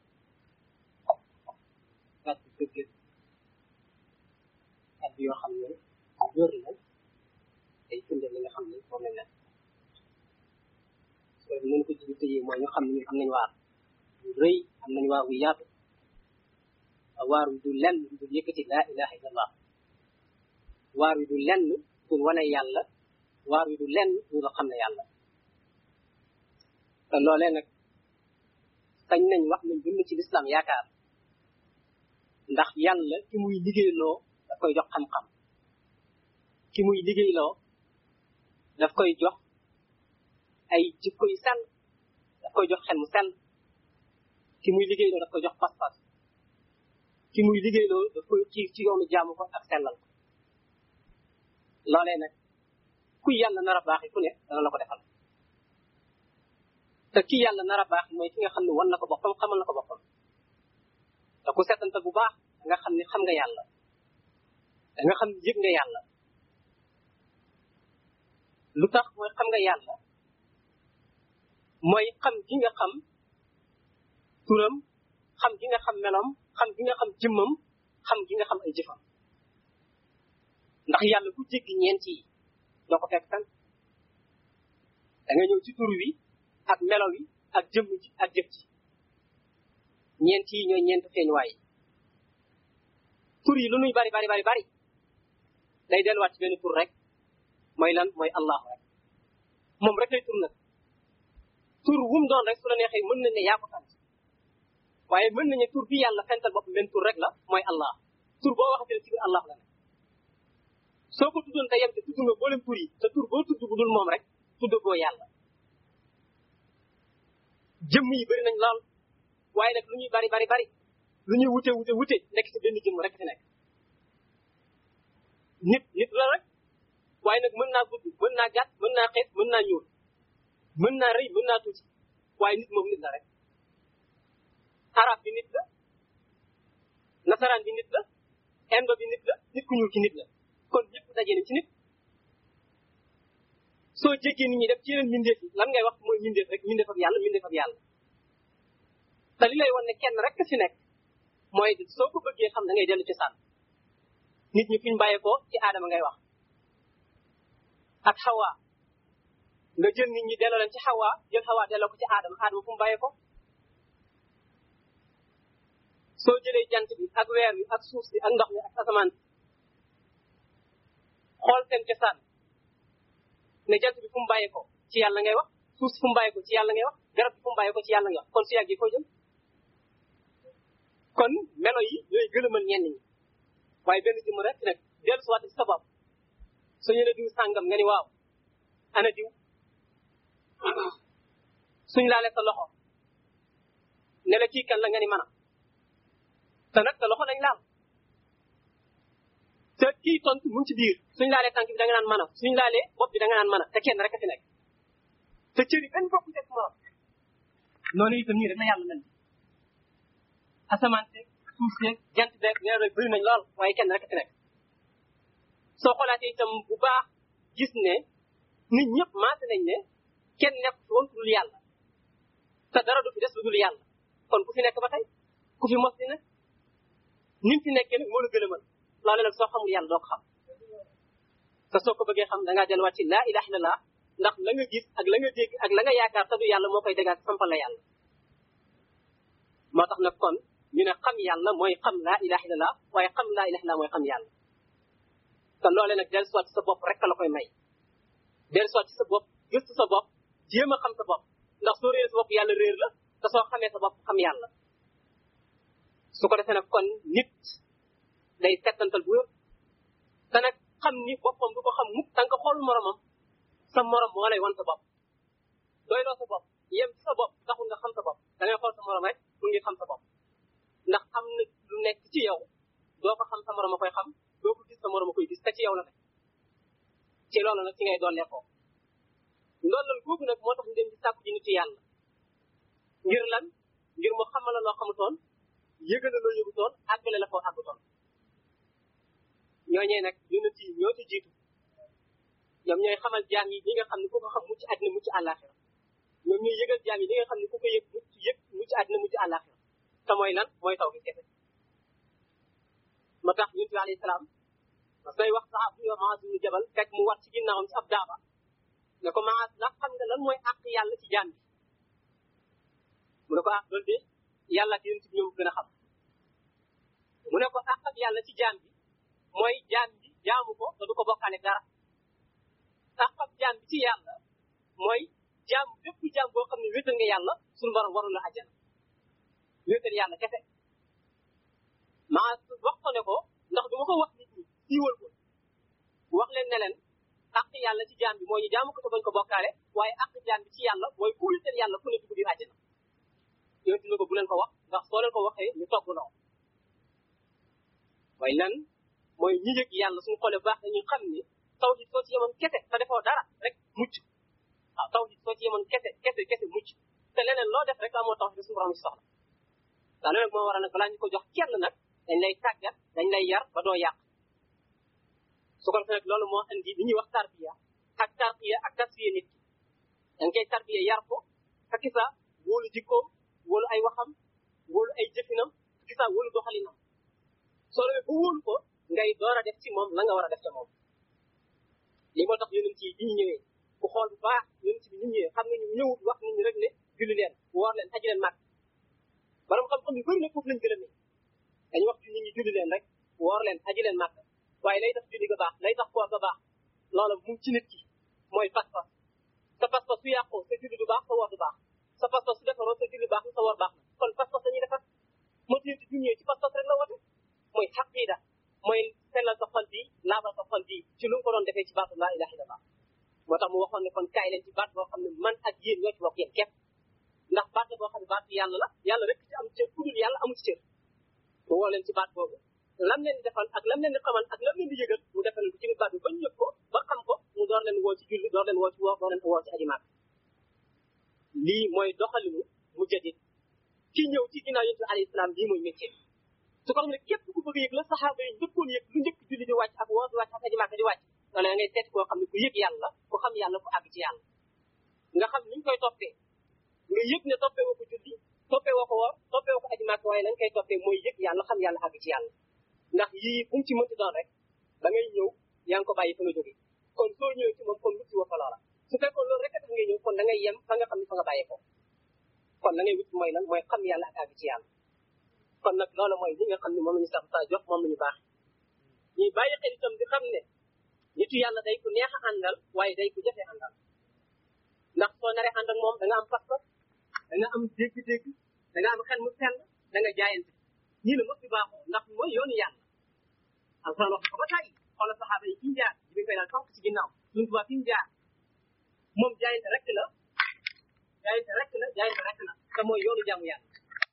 kàddu dëgg kàddu yoo xam ne wér la day firnde li nga xam ne moom lañ nekk so mën ko jiitu tëjee mooy ñu xam ne ñun am nañ waar ñu rëy am nañ waar wu yaatu waar wi du lenn du yëkkati laa ilaha illallah waar wi du lenn pour wane yàlla waar wi du lenn pour nga xam ne yàlla te loolee nag sañ nañ wax nañ dund ci lislaam yaakaar ndax yàlla ki muy liggéeyloo daf koy jox xam-xam ki muy liggéeyloo daf koy jox ay jikko yu sell daf koy jox xel mu sell ki muy liggéeyloo daf koy jox pas-pas ki muy liggéeyloo daf koy ci ci yoonu jaamu ko ak sellal ko loolee nag ku yàlla nar a baaxi ku ne dana la ko defal te ki yàlla nar a baax mooy ki nga xam ne wan na ko boppam xamal na ko boppam te ku setantal bu baax da nga xam ne xam nga yàlla da nga xam ne yëg nga yàlla lu tax mooy xam nga yàlla mooy xam gi nga xam turam xam gi nga xam meloom xam gi nga xam jëmmam xam gi nga xam ay jëfam ndax yàlla ku jéggi ñeent yi doo ko fekk tan da nga ñëw ci tur wi ak melo wi ak jëmm ji ak jëf ji ñeent yi ñooy ñeent feeñuwaay yi tur yi lu nuy bari bari bari bari day delluwaat ci benn tur rek mooy lan mooy allahu rek moom rek lay tur nag tur wum doon rek su la neexee mën nañ ne yaa ko sant waaye mën nañu tur bi yàlla fental bopp benn tur rek la mooy allah tur boo waxatee ci biir allah la ne soo ko tuddoon te yem te tudd nga boolem tur yi te tur boo tudd bu dul moom rek tudd boo yàlla jëmm yi bëri nañ lool waaye nag lu ñuy bari bari bari lu ñuy wute wute wute nekk ci benn jëmm rek fi nekk nit nit la rek waaye nag mën naa gudd mën naa gàtt mën naa xeet mën naa ñuul mën naa rëy mën naa tuuti waaye nit moom nit la rek arab bi nit la nasaraan bi nit la indo bi nit la nit ku ñuul ci nit la kon ñëpp dajee nañ ci nit soo jéggee nit ñi def ci yeneen mbindeef yi lan ngay wax mooy mbindeef rek mbindeef ak yàlla mbindeef ak yàlla te li lay wan ne kenn rek fi nekk mooy soo ko bëggee xam da ngay dellu ci sànn nit ñi fi ñu bàyyeekoo ci aadama ngay wax ak xawaa nga jël nit ñi delloo leen ci xawaa jël xawaa delloo ko ci aadama aadama fu mu bàyyeekoo soo jëlee jant bi ak weer bi ak suuf si ak ndox mi ak asamaan si xool seen cosaan ne jant bi fu mu bàyyeekoo ci yàlla ngay wax suuf si fu mu bàyyeekoo ci yàlla ngay wax garab bi fu mu bàyyeekoo ci yàlla ngay wax kon su yàggee foo jëm kon melo yi ñooy gëlëmal ñenn ñi waaye benn jëmm rek nag dellu si waat ci sa bopp soo ñëwee diw sàngam nga ni waaw ana diw suñ laalee sa loxo ne la kii kan la nga ni mën a te nag sa loxo lañ laal te kii tontu mu ngi ci biir suñ laalee tànk bi da nga naan mën a suñ laalee bopp bi da nga naan mën a te kenn rek a fi nekk te cër yi benn bokku ci morom noonu itam nii rek la yàlla mel asamaan seeg suuf seeg jant beeg weer rek bëri nañ lool waaye kenn rek a fi nekk soo xoolaatee itam bu baax gis ne nit ñëpp maase nañ ne kenn nekk fi woon ku dul yàlla te dara du fi des lu dul yàlla kon ku fi nekk ba tey ku fi mos di nekk ni mu fi nekkee nag moo la gëlëmal loole nag soo xamul yàlla doo ko xam te soo ko bëggee xam da ngaa delluwaat ci laa ilaha illallah ndax la nga gis ak la nga dégg ak la nga yaakaar te du yàlla moo koy dégaat sampal la yàlla moo tax nag kon ñu ne xam yàlla mooy xam laa ilaha illallah waaye xam laa ilaha illallah mooy xam yàlla te loole nag dellu soit ci sa bopp rek la koy may dellu soit ci sa bopp gëstu sa bopp jéem a xam sa bopp ndax soo réer sa bopp yàlla réer la te soo xamee sa bopp xam yàlla su ko defee nag kon nit day settantal bu wér te nag xam ni boppam du ko xam mukk tant que xool moromam sa morom moo lay wan sa bopp doy loo sa bopp yem ci sa bopp taxul nga xam sa bopp da ngay xool sa morom rek pour ngir xam sa bopp ndax am na lu nekk ci yow doo ko xam sa morom a koy xam doo ko gis sa morom a koy gis te ci yow la nekk ci loolu nag ci ngay dollee ko ndollal googu nag moo tax ñu dem di sàkku ji nitu yàlla ngir lan ngir mu xamal la loo xamutoon yëgal la loo yëgutoon àggale la foo àggutoon ñooñee nag yonent yi ñoo ci jiitu ñoom ñooy xamal jaam yi ñi nga xam ne ku ko xam mucc àddina mucc àllaaxira ñoom ñooy yëgal jaam yi ñi nga xam ne ku ko yëg mucc yëg mucc àddina mucc àllaaxira te mooy lan mooy taw bi kese moo tax yonent bi alayhi salaam parce que wax saxaab bu ñuy Maas ibnu Jabal fekk mu war ci ginnaawam ci ab daaba ne ko Maas ndax xam nga lan mooy àq yàlla ci jaam bi mu ne ko ah loolu de yàlla ak yonent bi ñoo gën a xam mu ne ko àq ak yàlla ci jaam bi mooy jaam bi jaamu ko te du ko bokkaale dara àq ak jaam bi ci yàlla mooy jaam bépp jaam boo xam ne wéetal nga yàlla suñu borom warul la àjjana wéetal yàlla kese maa wax ko ne ko ndax du ma ko wax nit ñi siiwal ko wax leen ne leen àq yàlla ci jaam bi mooy ñu jaamu ko te bañ ko bokkaale waaye àq jaam bi ci yàlla mooy ku wéetal yàlla ku ne dugg biir àjjana yonent ne ko bu leen ko wax ndax soo leen ko waxee ñu togg loo waaye lan mooy ñi yëg yàlla suñu xoolee baax dañuy xam ni tawhid soo ci yemoon kese te defoo dara rek mucc waaw tawhid soo ci yemoon kese kese kese mucc te leneen loo def rek amoo tawhid suñu borom ci soxla daa loolu nag moo waral nag balaa ñu ko jox kenn nag dañ lay tàggat dañ lay yar ba doo yàq su ko defee nag loolu moo andi li ñuy wax tarbiya ak tarbiya ak tasfiya nit ki da nga koy tarbiya yar ko ak sa wóolu jikkoom wóolu ay waxam wóolu ay jëfinam ak sa wóolu doxalinam soo demee ba wóolu ko ngay door a def ci moom la nga war a def ca moom lii moo tax yonent yi bi ñu ñëwee ku xool bu baax yonent bi ñu ñëwee xam nga ñu ñëwut wax nit ñi rek ne julli leen woor leen aji leen màgg borom xam-xam yu bëri nag foofu lañ gërëmee dañu wax ci nit ñi julli leen rek woor leen aji leen màgg waaye lay tax julli ga baax lay tax koor ga baax loola mu ci nit ki mooy pas-pas sa pas-pas su yàqoo sa julli du baax sa woor du baax sa pas-pas su defaroo sa julli baax na sa woor baax na kon pas-pas dañuy defar moo ci bi ñëwee ci pas-pas rek la wote mooy xaqiida mooy sellal sa xol bi laabal sa xol bi ci lu mu ko doon defee ci baatu laa ilaha illallah moo tax mu waxoon ne kon kaay leen ci baat boo xam ne man ak yéen ñoo ci bokk yéen képp ndax baat la boo xam ne baatu yàlla la yàlla rek ci am cër ku dul yàlla amu ci cër mu woo leen ci baat boobu lam leen di defal ak lam leen di xamal ak lam leen di yëgal mu defal ko ci biir baat bi ba ñu yëg ko ba xam ko mu door leen woo ci julli door leen woo ci woor door leen woo ci aji maak lii mooy doxalinu mu jadit ki ñëw ci ginnaaw yonent bi alayhi salaam lii mooy métier su ko xam ne képp ku bëgg a yëg la saxaaba yi njëkkoon yëg lu njëkk julli di wàcc ak woor di wàcc ak aji maak di wàcc loolu ngay seet koo xam ne ku yëg yàlla ku xam yàlla ku àgg ci yàlla nga xam ni ñu koy toppee nga yëg ne toppee woo ko julli toppee woo ko woor toppee woo ko aji maak waaye lañ koy toppee mooy yëg yàlla xam yàlla àgg ci yàlla ndax yii fu mu ci mënti doon rek da ngay ñëw yaa ngi ko bàyyi fa nga jógee kon soo ñëwee ci moom kon wut si woo fa loola su fekkoon loolu rek a tax ngay ñëw kon da ngay yem fa nga xam ne fa nga bàyyee ko kon la ngay wut mooy lan mooy xam yàlla ak àgg ci yàlla kon nag loolu mooy li nga xam ne moom la ñu sax saa jox moom la ñu baax ñuy bàyyi xel itam di xam ne nitu yàlla day ku neex a àndal waaye day ku jafe àndal ndax soo naree ànd ak moom da nga am pas-pas da nga am dégg-dégg da nga am xel mu sell da nga jaayante ñii la mos di baaxoo ndax mooy yoonu yàlla alxuraan wax ko ba tàyyi xoolal saxaaba yi fi mu jaar bi koy daal tonk ci ginnaaw suñu tubaab fi mu jaar moom jaayante rek la jaayante rek la jaayante rek la te mooy yoonu jaamu yàlla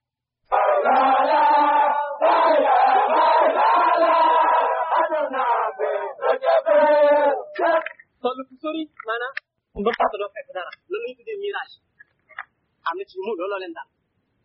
toll fu sori maanaam ndox te doo fekk dara loolu lañu tuddee mirage am na ci mu looloo leen daal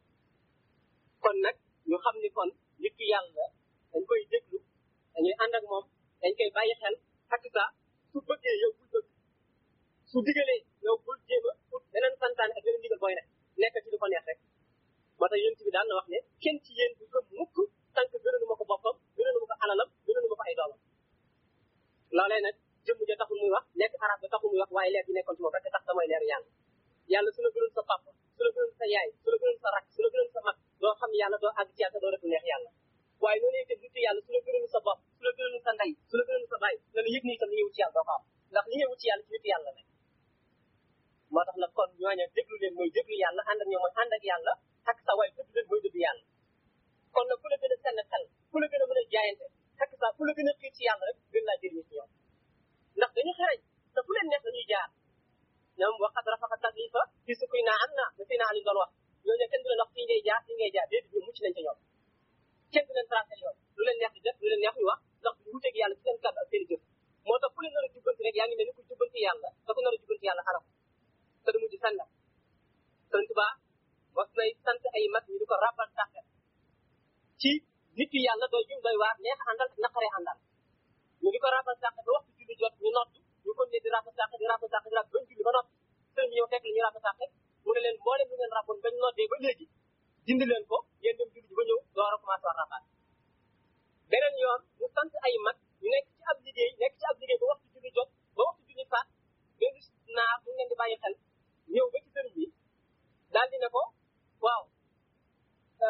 kon nag ñu xam ni kon nit ki yàlla dañ koy déglu dañuy ànd ak moom dañ koy bàyyi xel ak sa su bëggee yow bul bëgg su digalee yow bul jéem a ut beneen santaane ak beneen digal booy nekk nekk ci lu ko neex rek moo tax yonent bi daan na wax ne kenn ci yéen du gëm mukk tànk gënalu ma ko boppam gënalu ma ko alalam gënalu ma ko ay doomam loolee nag jëmm ja taxul muy wax nekk arab ba taxul muy wax waaye leer bi nekkoon ci moom rek tax da mooy leeru yàlla yàlla su la gënal sa papa su la gënal sa yaay su la gënal sa rak su la gënal sa mag doo xam yàlla doo àgg ci yàlla doo def neex yàlla waaye noonu itam nit yàlla su la gënal sa bopp su la gënal sa ndey su la gënal sa baay na la yëg ni itam li ngay wut ci yàlla doo ko am ndax li ngay wut ci yàlla ci nit yàlla ne moo tax nag kon ñooña déglu leen mooy déglu yàlla ànd ak ñoom mooy ànd ak yàlla ak sa waay déglu leen mooy déglu yàlla kon nag ku la gën a senn xel ku la gën a mën a jaayante ak sa ku la gën a xiir ci yàlla rek gën laa jëriñu ci ñoom ndax dañu xereñ te fu leen neex dañuy jaar ñoom waxat rafaqa taklifa fi sukuy naa am naa da fi naa li doon wax ñooñu kenn du leen wax fii ngay jaar fii ngay jaar déedéet ñu mucc nañ ca ñoom kenn du leen tracé yoon lu leen neex di def lu leen neex ñu wax ndax du wuteeg yàlla ci seen kàddu ak seen jëf moo tax ku leen nar a jubbanti rek yaa ngi mel ni ku jubbanti yàlla da ko nar a jubbanti yàlla xaram te du mujj sànna sëñ Tuba wax nay sant ay mag ñu di ko rabal sàkkat ci nit yi yàlla doy jum doy waar neex àndal ak naqaree àndal ñu di ko rabal sàkkat ba waxtu julli jot ñu nodd ñu kon ne di rabal sàkkat di rabal sàkkat di rabal bañ julli ba noppi sëñ bi ñëw fekk la ñu rabal sàkkat mu ne leen mboolem lu ngeen raboon bañ noddee ba léegi dindi leen ko ngeen dem julli ji ba ñëw door a commencé war rabaat beneen yoon mu sant ay mag ñu nekk ci ab liggéey nekk ci ab liggéey ba waxtu julli jot ba waxtu julli faat ngeen gis naa bu ngeen di bàyyi xel ñëw ba ci sëriñ bi daal di ne ko waaw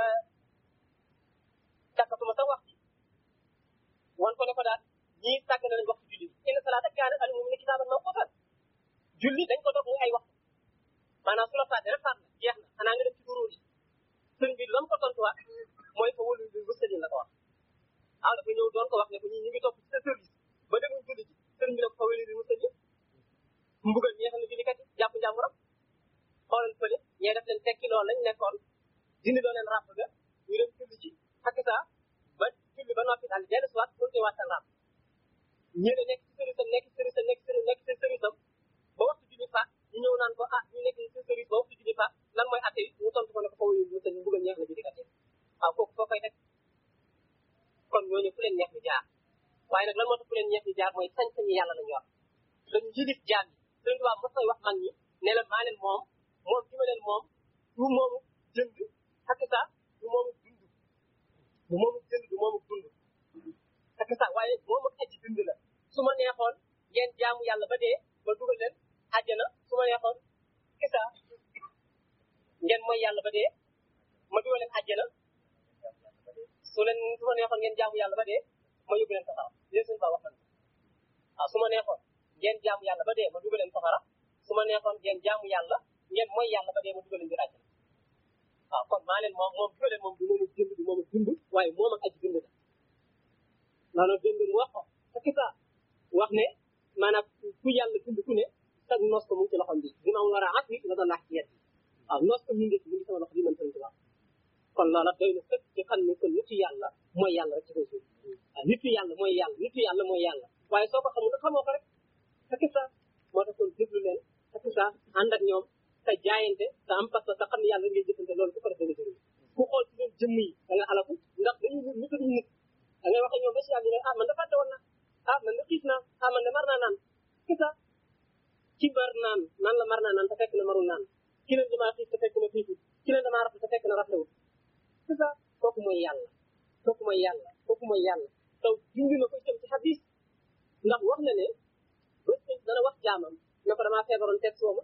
ñii sàgg na nañ waxtu julli inna salaata kaana al mu'mina kitaaban mawquutan julli dañ ko dog muy ay waxtu maanaam su la fàtte rek fàtte na jeex na xanaa nga dem ci duróo yi sëñ bi lam ko tontuwaat mooy fa wëlu bi wëstalin la ko wax ah dafa ñëw doon ko wax ne ko ñii ñu ngi topp ci sa service ba demuñ julli ji sëñ bi ne ko fa wëlu bi wëstalin mbugal ñeexal na jullikat yi jàpp njàmburam xoolal fële ñee def leen tekki loolu lañ nekkoon dindi loo leen ràpp ga ñu dem julli ji xakk saa ba julli ba noppi daal dellu siwaat pour ñu waat seen ràpp ñii ne nekk ci service am nekk ci service am nekk ci nekk ci service am ba waxtu julli faat ñu ñëw naan ko ah ñu nekk ci service ba waxtu julli faat lan mooy atte yi mu tontu ko ne ko foofu ñu seen mbugal ñeex na jullikat yi waaw kooku foo koy teg kon ñooñu fu leen neex ñu jaar waaye nag lan moo tax fu leen neex ñu jaar mooy sañ-sañu yàlla lañu yor dañu jilif jaam yi sëñ Tuubaa mos koy wax mag ñi ne la maa leen moom moom ci ma leen moom du moomu jënd xakk saa du moomu dund du moomu jënd du moomu dund xakk saa waaye moomu aji dund la su ma neexoon ngeen jaamu yàlla ba dee ba dugal leen àjjana su ma neexoon xakk saa ngeen mooy yàlla ba dee ma dugal leen àjjana su leen su ma neexoon ngeen jaamu yàlla ba dee ma yóbbu leen safara léegi suñu baa wax na waaw su ma neexoon ngeen jaamu yàlla ba dee ma dugal leen safara su ma neexoon ngeen jaamu yàlla ngeen mooy yàlla ba dee ma dugal leen biir àjjana waaw kon maa leen moom moom dugal leen moom du moom a jënd du moom a dund waaye moom ak aji dund la loolu dund mu wax ko sa kita wax ne maanaam ku yàlla dund ku ne sag nos ko mu ngi ci loxom bi dina am war a at wi nga doon laaj ci yet waaw nos ko mu ngi mu ngi sama loxo bi man sëñ Tuubaa kon loola doy na sëkk ci xam ne kon nitu yàlla mooy yàlla rek ci kaw suuf waaw nitu yàlla mooy yàlla nitu yàlla mooy yàlla waaye soo ko xamul xamoo ko rek sa kita moo tax kon déglu leen sa kita ànd ak ñoom sa jaayante sa am parce que sa xam ne yàlla ngay jëfante loolu ku ko def da nga jëriñ ku xool ci leen jëmm yi da nga alaku ndax dañuy wut nit nit da ngay wax ak ñoom ba si yàlla ne ah man de fàtte woon na ah man de xiif naa ah man de mar naa naan kita ci mar naan naan la mar naa naan te fekk na marul naan ki leen damaa xiif te fekk na xiiful ki leen damaa rafet te fekk na rafetewul c'est ça kooku mooy yàlla kooku mooy yàlla kooku mooy yàlla taw junj na ko itam ci xadis ndax wax na ne bés dana wax jaamam ne ko damaa feebaroon teg sooma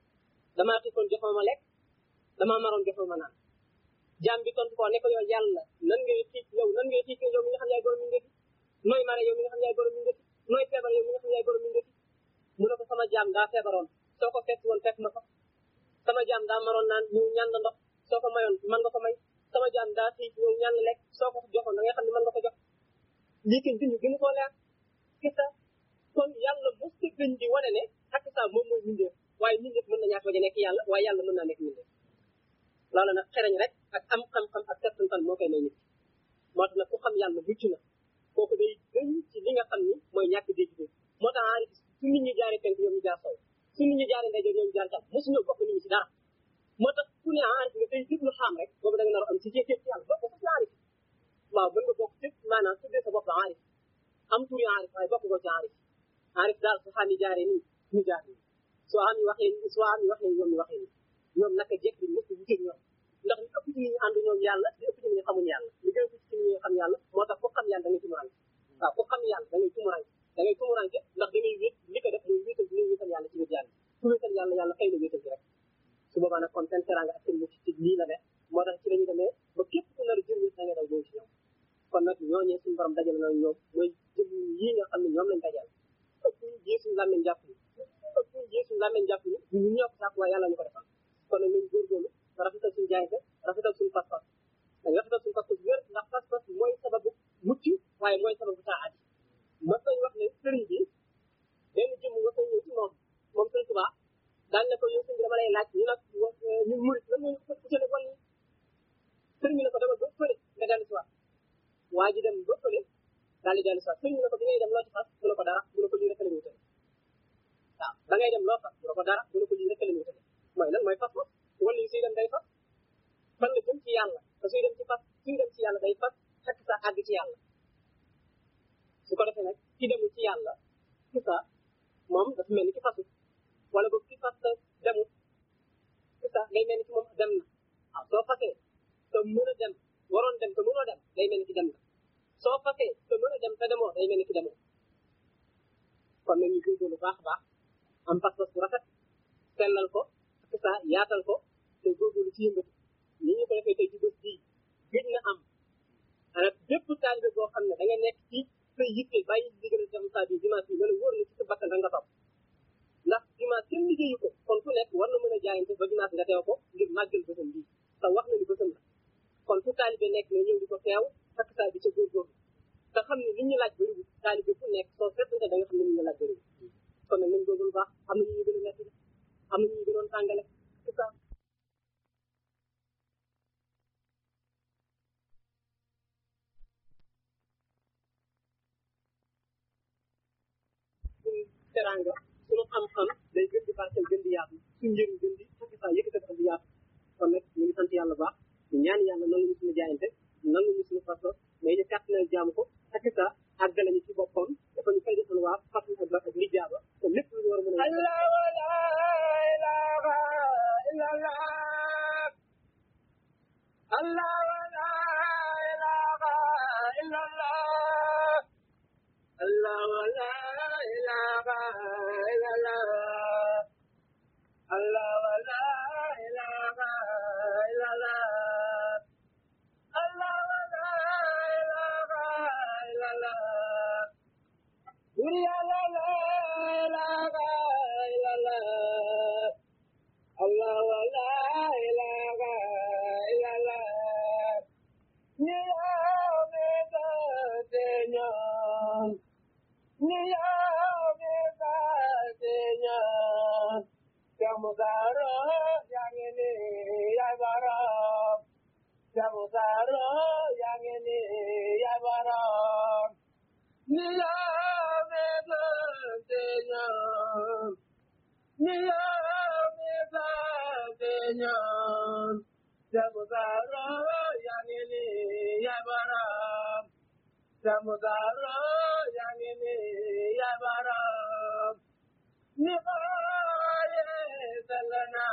damaa xiifoon joxoo ma lekk damaa maroon joxoo ma naan jaam bi tontu ko ne ko yow yàlla nan ngay xiif yow nan ngay xiif yow mi nga xam yaay borom mi ngëti nooy mare yow mi nga xam yaay borom mi ngëti nooy feebar yow mi nga xam yaay borom mi ngëti mu ne ko sama jaam daa feebaroon soo ko fekk woon fekk ma ko sama jaam daa maroon naan ñëw ñaan la ndox soo ko mayoon man nga ko may sama jaam daa xiif ñëw ñaan la lekk soo ko joxoon da ngay xam ne man nga ko jox lii kin duñu gënu koo leer kisa kon yàlla mos ta gën di wane ne ak sa moom mooy mindeef waaye mindeef mën na ñaata bañ a nekk yàlla waaye yàlla mën naa nekk mindeef loolu nag xereñ rek ak am xam-xam ak settantal moo koy may nit moo tax nag ku xam yàlla mucc na kooku day gën ci li nga xam ni mooy ñàkk dégg dégg moo tax aarif su nit ñi jaaree penk ñoom ñu jaar sow su nit ñi jaaree ndeyjoor ñoom ñu jaar càmm mosuñoo bokk nit ñi ci dara moo tax ku ne aarif nga tey déglu xam rek boobu da nga nar a am ci jékkee ci yàlla bokk ci aarif waaw mën nga bokk ci maanaam tuddee sa bopp aarif am turi aarif waaye bokk ko ci aarif aarif daal su xam yi jaaree nii ñu jaar nii soo am yi waxee nii soo am yi waxee nii ñoom ñu waxee nii ñoom naka jekk bi mos a wuteeg ñoom ndax li ëpp ci nit ñi ànd ñoom yàlla li ëpp ci nit ñi xamuñ yàlla li gën a ëpp ci nit ñi xam yàlla moo tax ku xam yàlla da ngay tumuranke waaw ku xam yàlla da ngay tumuranke da ngay tumuranke ndax da ngay wét li ko def muy wéetal bi ngay wéetal yàlla ci wét yàlla ku wéetal yàlla yàlla xëy na wéetal bi rek su boobaa nag kon seen teranga ak seen mucc ci lii la def moo tax ci la ñu demee ba képp ku nar a jëriñu da ngay daw ñëw ci ñoom kon nag ñooñee suñu borom dajal na ñoom mooy jëm yii nga xam ne ñoom lañ dajal ëpp ñu jeesuñu làmmeñ jàpp ni ëpp ñu jeesuñu làmmeñ jàpp ni ñu ñoo ko sàkk waaye yàlla ñu ko defal kon nag nañ góorgóorlu rafetal suñu jaayante rafetal suñu pas-pas dañ rafetal suñu pas-pas wér ndax pas-pas mooy sababu mucc waaye mooy sababu taa aji ma sañ wax ne sëriñ bi benn jëmm nga sañ ñëw ci moom moom sëriñ Tuubaa daan ne ko yow sëriñ bi dama lay laaj ñu nag ñun murit lan moo ñu ko utale wàll sëriñ bi ne ko dama ba fële nga dellu si waat waa ji dem ba fële daal di dellu si waat sëriñ bi ne ko bi ngay dem loo ci fas mu ne ko dara mu ne ko lii rek la ñu wutale waaw da ngay dem loo fas mu ne ko dara mu ne ko lii rek la ñu wutale mooy lan mooy fas wala yi suy dem day fas fan la jëm ci yàlla te suy dem ci fas suy dem ci yàlla day fas fekk sa àgg ci yàlla su ko defee nag ki demul ci yàlla ki sa moom dafa mel ni ki fasu wala boog ki fas demul ki sa day mel ni ki moom dem na waaw soo fasee te mën a dem waroon dem te mënoo dem day mel ni ki dem na soo fasee te mën a dem te demoo day mel ni ki demoo kon nag ñu góorgóorlu baax a baax am pas-pas bu rafet sellal ko ak sa yaatal ko te góorgóorlu ci yëngatu ni ñu ko defee tey ci bés bii gëj na am ana bépp taalibe boo xam ne da nga nekk ci sa yitte bàyyi liggéey dem li ñu laaj bëriwul taalibe fu nekk soo seetante da nga xam ne li ñu laaj bëriwul kon nag nañ góorgóorlu baax am na ñu ñu gën a metti am na ñu ñu gënoon tàngale c'est ça suñu teranga suñu xam-xam day gën di barkeel gën di yaatu suñu njëriñ gën di fukki saa yëkkati ko di yaatu kon nag ñu ngi sant yàlla baax ñu ñaan yàlla nangu ñu suñu jaayante nangu ñu suñu façon mais ñu kàtt na jaamu ko fekk saa àggale ñu ci boppam dafa ñu fay defal waa fàttali ak ak li jaaba te lépp lu ñu war a mën a Allah la ilaha illallah Allah la ilaha illallah Allah la ilaha illallah Allah la ilaha illallah Allah la ilaha illallah Allah la ilaha illallah Allah la ilaha illallah Ni ame da Señor Ni ame da Señor Chamudaro yang ini ya barang Chamudaro yang ini ya barang Ni ame da Señor Ni ame da Señor Chamudaro yang ini ya barang Chamudaro yang ini ya barang Ni aye salana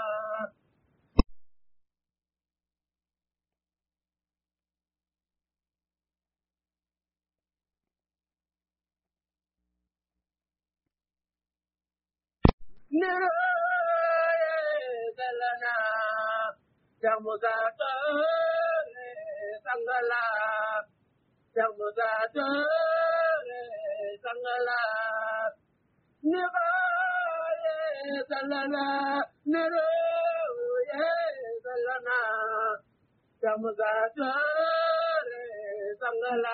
Ni aye salana Chamudaro sangala Chamudaro sangala Nivaye salana Nero ye salana Chamudare sangala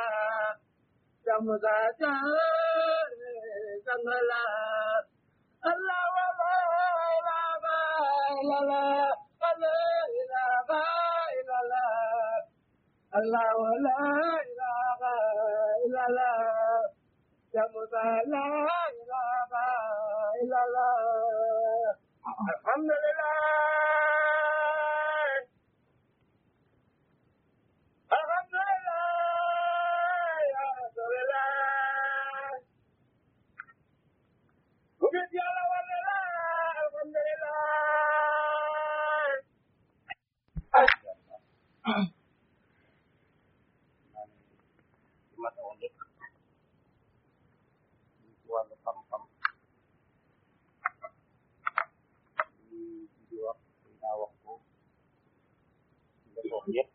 Chamudare sangala Allah wa la ilaha illallah Allah ilaha illallah Allah wa la ilaha illallah Jamuta la ilaha illallah Alhamdulillah Alhamdulillah Ya Rasulullah Bukit Yala Walillah Alhamdulillah ci ma tawoon lépp ñu ci wàllu xam-xam ñu di wax dinaa wax ko nga toog yëpp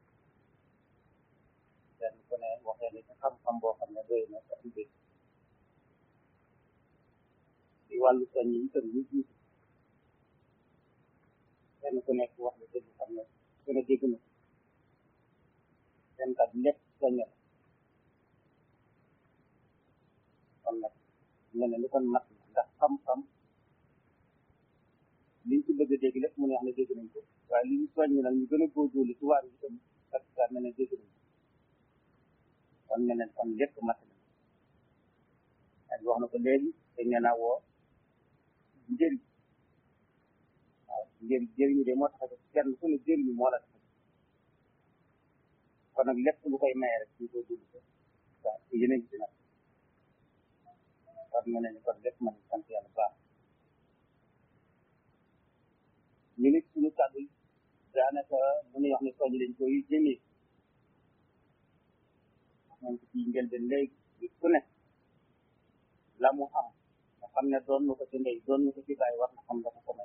kenn ku ne waxee ni ci xam-xam boo xam ne doy na ko am dégg ci wàllu soñ yi itam ñu jiitu kenn ku nekk wax la dëgg xam ne ku ne dégg na seen kat lépp soññ la kon nag ñu ne lu ko natt ndax xam-xam liñ ci bëgg a dégg lépp mu ne wax ne dégg nañ ko waaye li ñu soññ nag ñu gën a góorgóorlu ci waar yi itam parce que mel ne dégg nañ ko kon mel ne kon lépp mat na ak wax na ko léegi dañ ne naa woo njëriñ waaw njëriñ jëriñu de moo tax a kenn ku ne jëriñu moo la tax kon nag lépp lu koy maye rek ñu koy dund ko waaw yéen a ngi ci nag kon mu ne ni kon lépp man sant yàlla baax ñu nit suñu kàddu yi daanaka mu ne wax ne soññ dañ koy jëmee moom ci njëlbeen léegi nit ku ne la mu am nga xam ne doon na ko ci ndey doon na ko ci bàyyi war na xam dafa ko may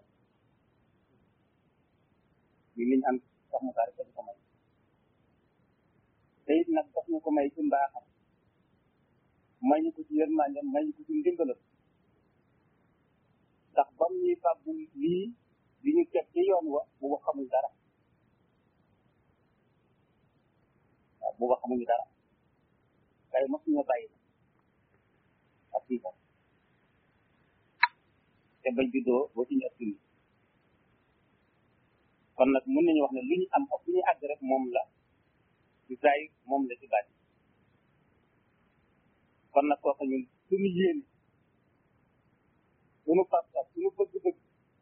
li liñ am sax mu daal ko may te it nag daf ñu ko may ci mbaaxam may ñu ko ci yërmande may ñu ko ci ndimbalam ndax bam ñuy fàggu lii li ñu teg ci yoon wa bu ba xamul dara waaw bu ba xamuñu dara waaye mosuñu bàyyi ak fii ko te bañ juddoo boo ci ñu ëpp kon nag mën nañu wax ne lu ñu am ak lu ñu àgg rek moom la ci saay moom la ci bàyyi kon nag kooku ñun suñu yéene suñu pas-pas suñu bëgg-bëgg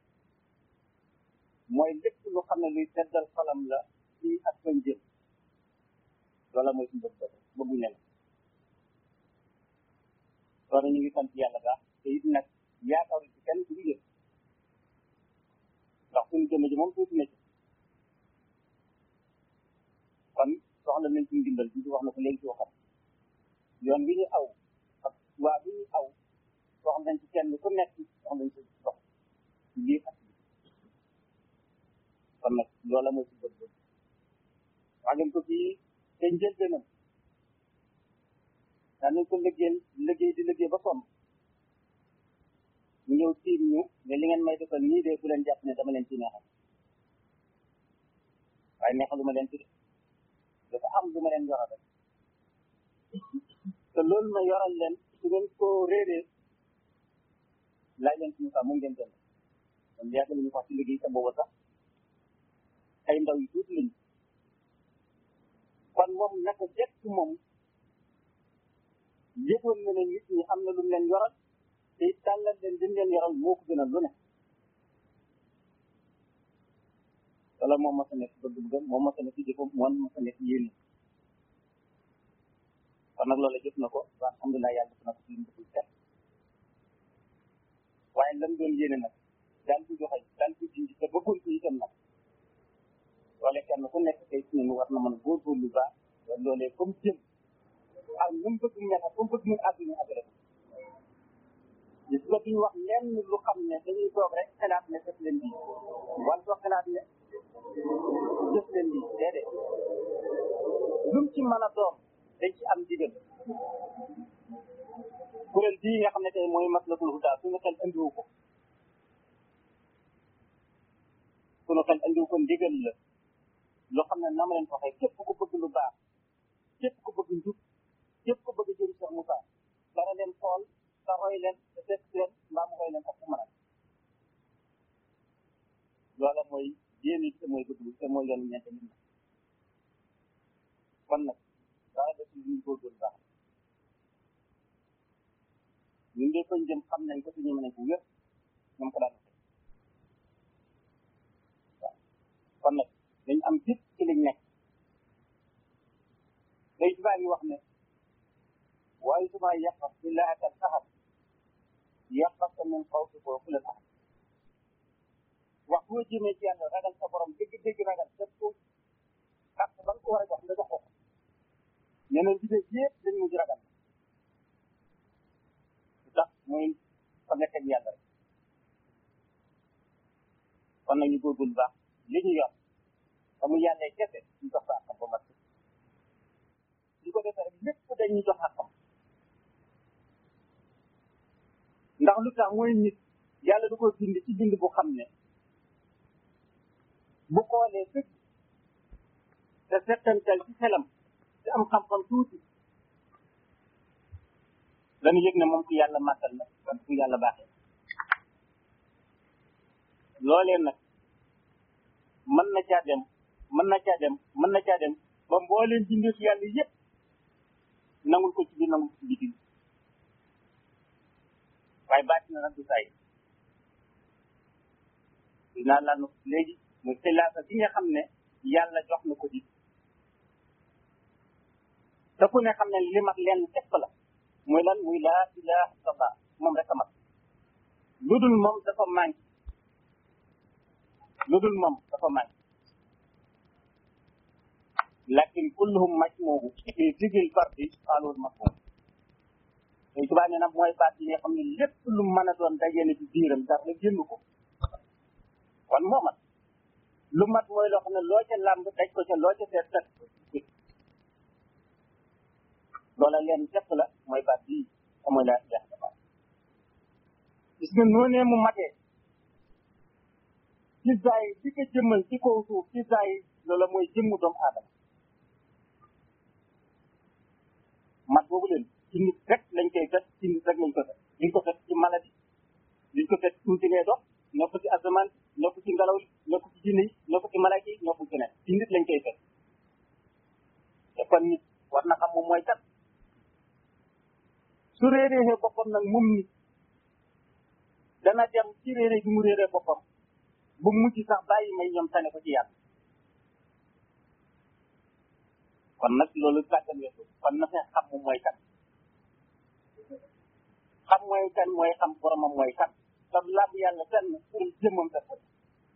mooy lépp lu xam ne luy seddal xolam la ci ak fañ jëm loola mooy suñu bëgg-bëgg bëgguñ leen loolu ñu ngi sant yàlla baax te it nag yaakaaru ci kenn ku ñu yëg ndax suñu jëmm ji moom tuuti na ci kon soxla nañ suñu dimbal bi wax na ko léegi ci waxam yoon bi ñu aw ak waa bi ñu aw soxla nañ ci kenn ku nekk soxla nañ ci dox ci biir ak bi kon nag loola mooy si bëgg-bëgg wax ngeen ko fii te njëlbeenam daa nañ ko liggéeyal liggéey di liggéey ba sonn ñu ñëw tiim ñu ne li ngeen may defal nii de bu leen jàpp ne dama leen ci neexal waaye neexalu ma leen ci de dafa am lu ma leen yoral rek te loolu ma yoral leen su ngeen ko réeree laaj leen suñu saa mu ngeen jënd kon yàgg nañu wax ci liggéey te booba sax ay ndaw yu tuuti lañu kon moom naka jekk moom yëgoon na ne nit ñi am na lu mu leen yoral te it tàllal leen lim leen yoral moo ko gënal lu ne wala moom mos a nekk bëgg-bëggam moom mos a nekk jëfam moom mos a nekk yéene kon nag loolu jëf na ko wa alhamdulilah yàlla def na ko ci lim bëggul set waaye lam doon yéene nag daan ko joxe daan ko dindi te bëggoon ko itam nag loole kenn ku nekk tey ci ñun war na mën a góorgóorlu baax loolee comme jëm ak nu mu bëgg mel ak comme bëgg mu àgg ñu àgg rek gis nga duñu wax lenn lu xam ne dañuy toog rek xalaat ne def leen lii wala toog xalaat ne def leen lii déedéet lu mu ci mën a doon dañ ci am digal kuréel bii nga xam ne tey mooy maslakul huda suñu xel andiwu ko suñu xel andiwu ko ndigal la loo xam ne na ma leen ko waxee képp ku bëgg lu baax képp ku bëgg njub képp ku bëgg jëri Cheikh Moussa dana leen xool te roy leen te fekk leen mbaa mu roy leen ak fu mën a loola mooy yéene te mooy bëgg te mooy yoon ñeente nit ñi kon nag dara def ñu góorgóorlu baax ñun de fañ jëm xam nañ ko te ñu mën ko wér ñoom ko daan waaw kon nag dañ am gis ci liñ nekk day tubaab yi wax ne waaye suma yàqas billahi kal ahad yàqas ka min xawfi boo ku leen ahad wax boo jëmee ci yàlla ragal sa borom dëgg dëgg ragal def ko ak ba nga ko war a jox nga jox ko ñeneen bi de yëpp dañ mujj ragal lu tax mooy fa nga teg yàlla rek kon nag ñu góorgóorlu baax li ñu yor te mu yàllee kese ñu jox ko àqam ba mat su ko defee rek lépp dañuy jox àqam ndax lu tax mooy nit yàlla du ko bind ci bind bu xam ne bu xoolee dëgg te settantal ci xelam te am xam-xam tuuti dañu yëg ne moom ku yàlla màggal na wala ku yàlla baaxee loolee nag mën na caa dem mën na caa dem mën na caa dem ba mbooleen bindeefu yàlla yëpp nangul ko ci biir nangul ko ci biti waaye baati na nag du saay dinaa la nu léegi muy xilaafa bi nga xam ne yàlla jox na ko di te ku ne xam ne li mat leen képp la muy lan muy laa ilaha illallah moom rek a mat lu dul moom dafa manqué lu dul moom dafa manqué lakin kulluhum majmuuhu fi digil fardi xaalul mafhum tey tubaab ne nag mooy baat yi nga xam ne lépp lu mën a doon dajee na ci biiram dara génn ko kon moo mat lu mat mooy loo xam ne loo ca làmb daj ko ca loo ca seet teg loola leen képp la mooy baat bii te mooy laa ilaha illallah gis nga noonee mu matee ci zaay bi ko jëmmal ci kaw suuf ci zaay loola mooy jëmmu doomu aadama mat boobu su réeréexee boppam nag moom nit dana dem ci réeré gi mu réeree boppam bu mujj sax bàyyi may ñoom tane ko ci yàlla kon nag loolu gàttal weesu kon na fee xam moom mooy kan xam mooy kan mooy xam boromam mooy kan te làmb yàlla fenn pour jëmmam def ko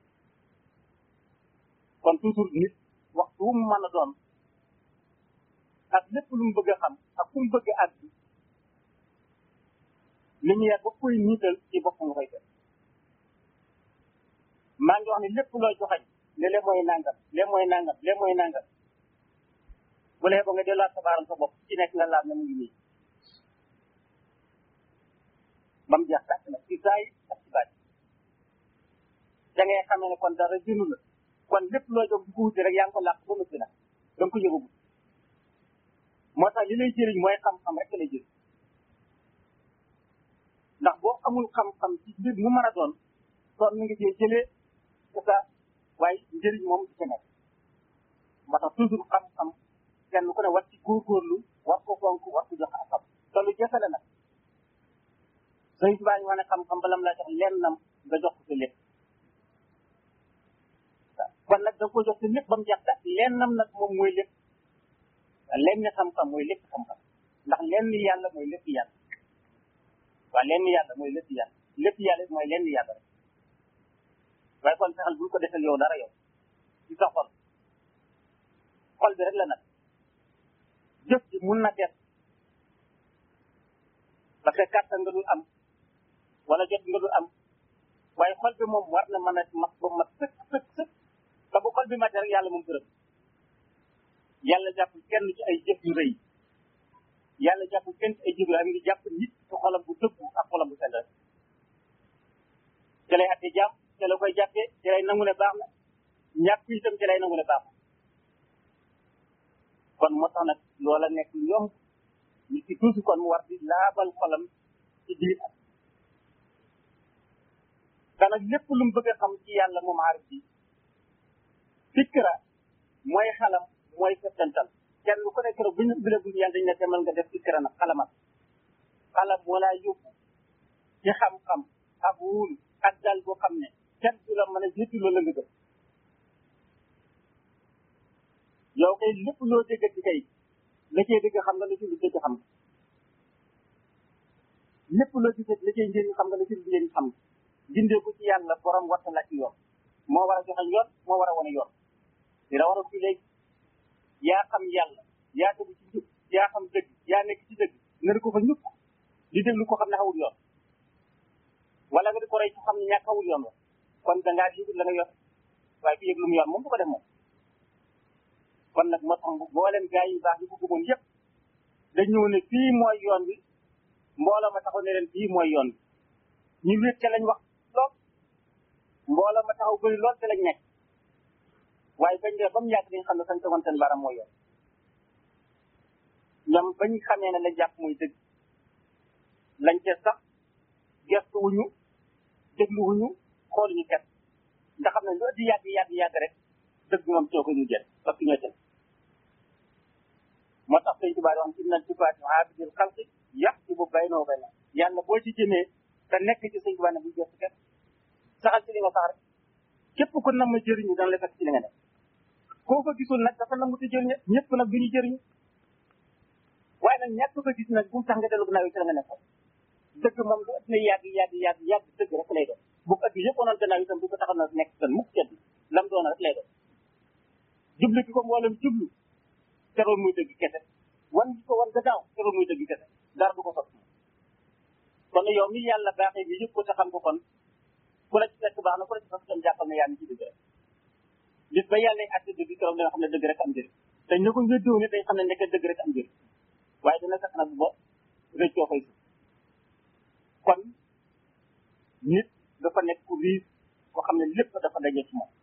kon toujours nit waxtu wu mu mën a doon ak lépp lu mu bëgg a xam ak fu mu bëgg a àgg lumière ba koy niital ci boppam nga koy def maa ngi wax ne lépp looy joxañ ne le mooy nangam le mooy nangam le mooy nangam bu lee ba nga delluwaat sa baaram sa bopp ci nekk nga laal ne mu ngi nii ba mu jeex tàkk nag ci saay ak ci baat da ngay xamee ne kon dara jënu la kon lépp loo jóg di ko wuti rek yaa ngi ko làq ba noppi nag da nga ko yëgagu moo tax li lay jëriñ mooy xam-xam rek lay jëriñ ndax boo amul xam-xam ci mbir mu mën a doon kon mi ngi cee jëlee c'est ça waaye njëriñ moom du ci nekk moo tax toujours xam-xam kenn ku ne war ci góorgóorlu war ko fonk war ko jox akam te lu jafe la nag sëñ bi baa ñu wane xam-xam balam laa jox lennam nga jox ko sa lépp kon nag da nga ko jox sa lépp ba mu jeex daal lennam nag moom mooy lépp lenn xam-xam mooy lépp xam-xam ndax lenn yàlla mooy lépp yàlla waaw lenn yàlla mooy lépp yàlla lépp yàlla mooy lenn yàlla rek waaye kon fexeel bul ko defal yow dara yow ci sa xol xol bi rek la nag jëf ji mun na def parce que kàttan nga dul am wala jot nga dul am waaye xol bi moom war na mën a mat ba mat sëkk sëkk sëkk te bu xol bi matee rek yàlla moom gërëm yàlla jàpp kenn ci ay jëf yu rëy yàlla jàpp kenn ci ay jëf yu rëy ngi jàpp nit ci xolam bu dëggu ak xolam bu sell ci lay atte jàpp ci la koy jàppee ci lay nangu ne baax na ñàkk itam ci lay nangu ne baax na kon moo tax nag loola nekk lu yomb nit ki toujours kon mu war di laabal xolam ci biir ak te nag lépp lu mu bëgg a xam ci yàlla moom aarif bi fikra mooy xalam mooy settantal kenn ku nekk rek bu ñu bile bu ñu yàlla dañ ne demal nga def fikra nag xalamal xalam moo laa yóbbu ci xam-xam ak wóolu ak dal boo xam ne kenn du la mën a jiitu loolu la nga gëm yow kay lépp loo dégg ci kay la cee dégg xam nga la ci lu dégg xam nga lépp loo ci la cee njëriñ xam nga la ci lu njëriñ xam nga dindee ko ci yàlla borom warta la ci yoon moo war a joxe yoon moo war a wane yoon dina war a fii léegi yaa xam yàlla yaa tegu ci jub yaa xam dëgg yaa nekk ci dëgg nga di ko fa ñukk di déglu ko xam ne xawul yoon wala nga di ko rey ci xam ne ñàkk xawul yoon wa kon dangaa yëgul la nga yor waaye ku yëg lu mu yor moom du ko def moom kon nag moo tax mboolem gaa yi baax yi ko gëmoon yëpp dañ ñëw ne fii mooy yoon bi mbooloo ma taxaw ne leen fii mooy yoon bi ñu wéet ca lañ wax lool mbooloo ma taxaw bëri lool ca lañ nekk waaye bañ dee ba mu yàgg dañ xam ne fañ tegoon seen baram mooy yoon ñoom bañ xamee ne lañ jàpp muy dëgg lañ ca sax gestu wuñu déglu wuñu xool ñu ket nga xam ne lu di yàgg yàgg yàgg rek dëgg moom coo ko ñu jël parce que ñoo jël moo tax sëñ Tuubaa wax inna sifaati abidil xalqi yàq ci bu bay noo bay na yàlla boo ci jëmee te nekk ci sëñ Tuubaa ne bu jëf kenn saxal ci li nga sax rek képp ku nam ma jëriñu dana la fekk ci li nga nekk koo ko gisul nag dafa nangu te jëriñu ñëpp nag duñu jëriñu waaye nag ñàkk ko gis nag bu mu tax nga dellu gannaaw yi ci la nga nekkoon dëgg moom lu ëpp na yàgg yàgg yàgg yàgg dëgg rek lay doon bu ko ëpp yëpp onoon gannaaw itam du ko taxaw na nekk tan mukk cedd lam doon rek lay doon jublu ki ko mboolem jublu teroon muy dëgg kese wan gi ko wan gannaaw teroon muy dëgg kese dara du ko sot kon yow mi yàlla baaxee bi yëpp ko te xam ko kon ku la ci fekk baax na ku la ci fekk tam jàppal ne yaa ngi ci dëgg rek bis ba yàlla atte dëgg keroog danga xam ne dëgg rek am njëriñ te ñu ko ngëddoo ne dañ xam ne nekk dëgg rek am njëriñ waaye dana fekk nag ba rëccoo fay si kon nit dafa nekk ku riis koo xam ne lépp dafa daje ci moom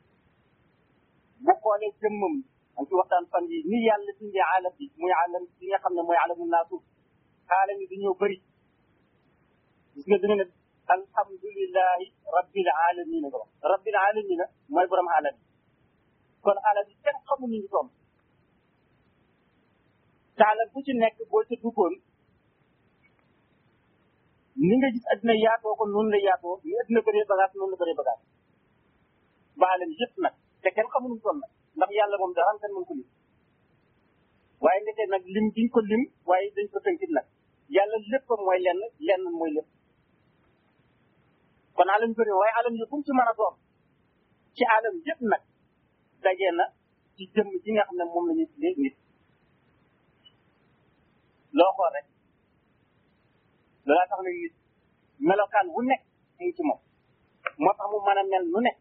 bu xoolee jëmmam am ci waxtaan fan yi ni yàlla bindee alam bi muy alam bi nga xam ne mooy alamu naasuuf alam yi dañoo bëri gis nga dina ne alhamdulilahi rabbil alamina nga wax rabbil alamina mooy borom alam yi kon alam yi kenn xamul ni ñu toll te alam bu ci nekk boo ca duggoon ni nga gis addina yaatoo ko noonu la yaatoo ni addina bëree bagage noonu la bëree bagage baalam yëpp nag te kenn xamuñu toll nag ndax yàlla moom dara am kenn mën ko lim waaye ndeke nag lim diñ ko lim waaye dañ ko tënkit nag yàlla lépp mooy lenn lenn mooy lépp kon alam bëri waaye alam yi fu mu ci mën a doon ci alam yëpp nag dajee na ci jëmm ji nga xam ne moom la ñuy tuddee nit loo xool rek loolaa tax na nit melokaan wu nekk mu ngi ci moom moo tax mu mën a mel nu nekk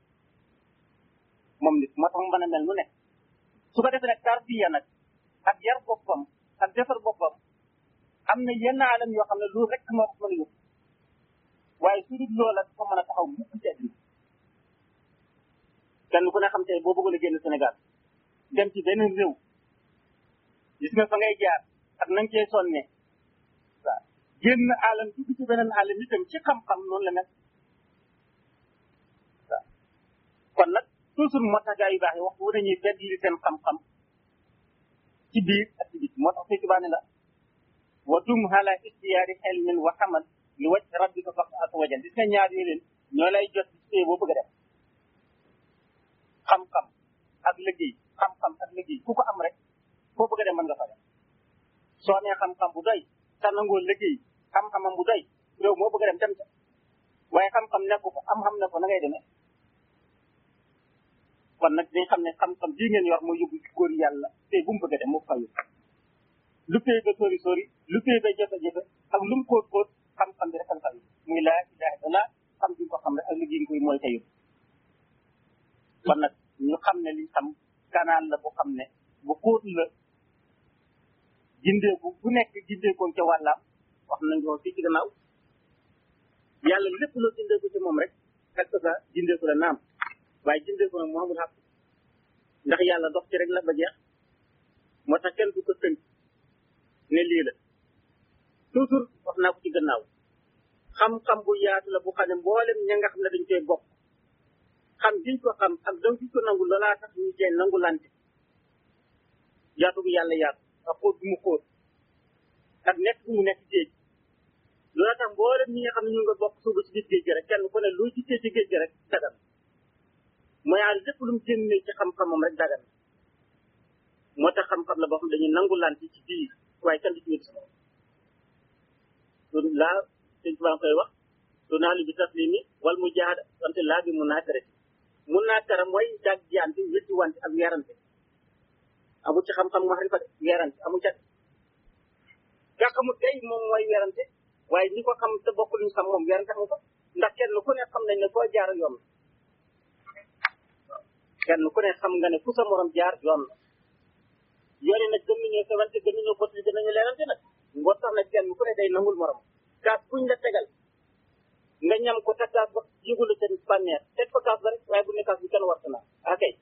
moom nit moo tax mu mën a mel nu nekk su ko defee nag tarbiya nag ak yar boppam ak defar boppam am na yenn alam yoo xam ne loolu rek moo ko mën a yóbbu waaye su dul loola dafa mën a taxaw mukk ci àddina kenn ku ne xam tey boo bëggoon a génn Sénégal dem ci beneen réew gis nga fa ngay jaar ak na nga cee sonne waaw génn alam dugg ci beneen alam itam ci xam-xam noonu la mel waaw kon nag toujours moo tax gaa yu baax yi waxtu wu dañuy fedd li seen xam-xam ci biir ak ci biir moo tax Sëñ Tuubaa ne la wa dum ala istiyaari xelmin wa xamal li wacc rabbika fax ak wajal gis nga ñaar yooyu leen ñoo lay jot ci boo bëgg a def xam-xam ak liggéey xam-xam ak liggéey ku ko am rek foo bëgg a dem mën nga fa dem soo nee xam-xam bu doy te nangoo liggéey xam-xamam bu doy réew moo bëgg a dem dem ca waaye xam-xam nekku ko am-xam ne ko na ngay demee kon nag dañ xam ne xam-xam bii ngeen yor mooy yóbbu ci góor yàlla te bu mu bëgg a dem moo fa yóbbu lu pay ba sori sori lu pay ba jafe-jafe ak lu mu kóot kóot xam-xam bi rek a fa yóbbu muy laa ilaha illallah xam bi ko xam rek ak liggéey koy mooy tey kon nag ñu xam ne li xam kanaan la bu xam ne bu xóot la gindeeku bu nekk gindeekoon ca wàllaam wax nañ ko fii ci gannaaw yàlla lépp loo gindeeku ci moom rek fekk sa gindeeku la naam waaye gindeeku nag moo amul xaq ndax yàlla dox ci rek la ba jeex moo tax kenn du ko tënk ne lii la toujours wax naa ko ci gannaaw xam-xam bu yaatu la bu xam ne mboolem ña nga xam ne dañ koy bokk xam giñ ko xam ak daw giñ ko nangu loolaa tax ñu cee nangu lante yaatu bu yàlla yaatu ak xóot bu mu xóot ak nekk bu mu nekk géej loolaa tax mboolem ñi nga xam ne ñu nga bokk suuba ci biir géej gi rek kenn ku ne lu ci ci géej gi rek dagan mooy àll lépp lu mu génnee ci xam-xamam rek dagan moo tax xam-xam la boo xam dañuy nangu lante ci biir waaye kenn du ci wér sama loolu laa sëñ Tuubaa koy wax du naa lu bi taslimi wal mu jaada wante laa bi mun naa tere mun naa tere mooy dag jante wétti wante ak weerante amul ci xam-xam maxrifa de weerante amul ca nga xamul tey moom mooy weerante waaye ñi ko xam te bokk luñu xam moom weerante amu ko ndax kenn ku ne xam nañ ne foo jaar yoon la kenn ku ne xam nga ne fu sa morom jaar yoon la yoon yi nag gën nañoo sewante gën nañoo botti gën nañu leerante nag ngoo tax nag kenn ku ne day nangul morom kaas buñ la tegal nga ñam ko te kaas ba yëgu la seen bànneex teg ko kaas ba rek waaye bu ne kaas bi kenn warta naa akay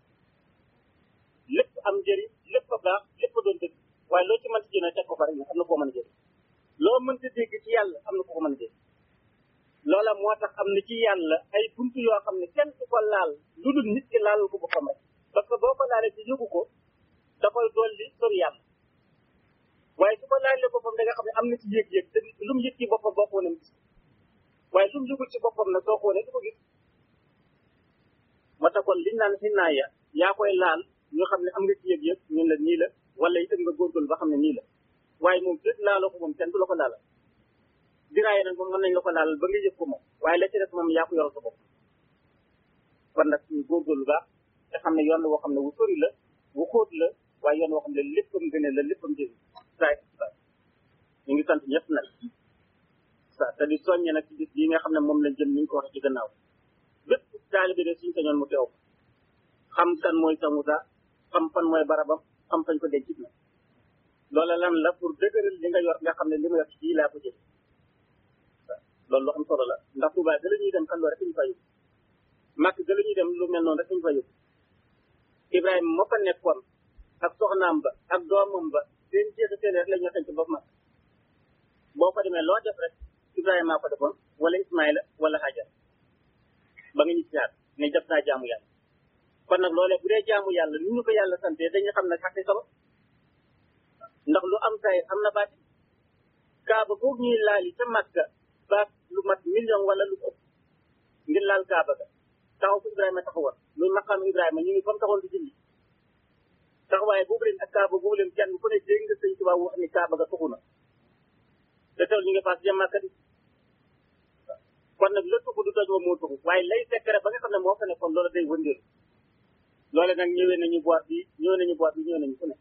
lépp am njëriñ lépp a baax lépp a doon dëgg waaye loo ci mënti jëlee teg ko fa rek am na koo mën a jëriñ loo mënta dégg ci yàlla am na ko ko mën a dégg loola moo tax am na ci yàlla ay buntu yoo xam ne kenn du ko laal lu dul nit ki laalal ko boppam rek parce que boo ko laalee ci yëgu ko da koy dolli sori yàlla waaye su ko laalee boppam da nga xam ne am na ci yëg-yëg te lu mu yëg ci boppam boo ko wane gis waaye lu mu yëgul ci boppam nag soo ko wane du ko gis moo tax kon liñ naan xinnaaya yaa koy laal ñu xam ne am nga ci yëg-yëg ñun la nii la wala itam nga góorgóorlu ba xam ne nii la waaye moom fépp laaloo ko moom kenn du la ko laalal diraaye nag moom mën nañ la ko laalal ba nga yëg ko moom waaye la ci def moom yaa ko yoral sa bopp kon nag ñu góorgóorlu baax te xam ne yoon la woo xam ne wu sori la wu xóot la waaye yoon woo xam ne léppam gëne la léppam jëriñ saa saa ñu ngi sant ñëpp nag sa te di soññe nag ci bis bii nga xam ne moom lañ jëm ni ñu ko waxee ci gannaaw bépp taalibe de suñ sañoon mu teew xam kan mooy sa Musa xam fan mooy barabam xam fañ ko denc na loola lan la pour dëgëral li nga yor nga xam ne li ma yor ci bii laa ko jël loolu lu am solo la ndax Tuubaa ga la ñuy dem kan loo rek ñu fa yóbbu màkk ga la ñuy dem lu mel noonu rek ñu fa yóbbu Ibrahima moo fa nekkoon ak soxnaam ba ak doomam ba seen jeexa seen rek la ñu xënc ba mag boo ko demee loo def rek Ibrahima maa ko defoon wala Ismaïla wala Hajar ba nga ñu siyaat ne def naa jaamu yàlla kon nag loolee bu dee jaamu yàlla ni ñu ko yàlla sante dañu xam ne xaqi sabab ndax lu am say am na baati kaaba kaaba googu ñuy laali ca Makka ba lu mat million wala lu ëpp ngir laal kaaba ga taxaw fu Ibrahima taxawoon muy maqaam Ibrahima ñu ngi comme taxawoon di julli taxawaay boobu leen ak kaaba boobu leen kenn ku ne dégg nga sëñ Tuubaa wax ni kaaba ga tuxu na te teewul ñu ngi paas jëm Makka di kon nag la tuxu du toj wa moo tuxu waaye lay secret ba nga xam ne moo fa nekkoon loolu day wëndeelu loole nag ñëwee nañu boîte bi ñëwee nañu boîte bi ñëwee nañu fu ne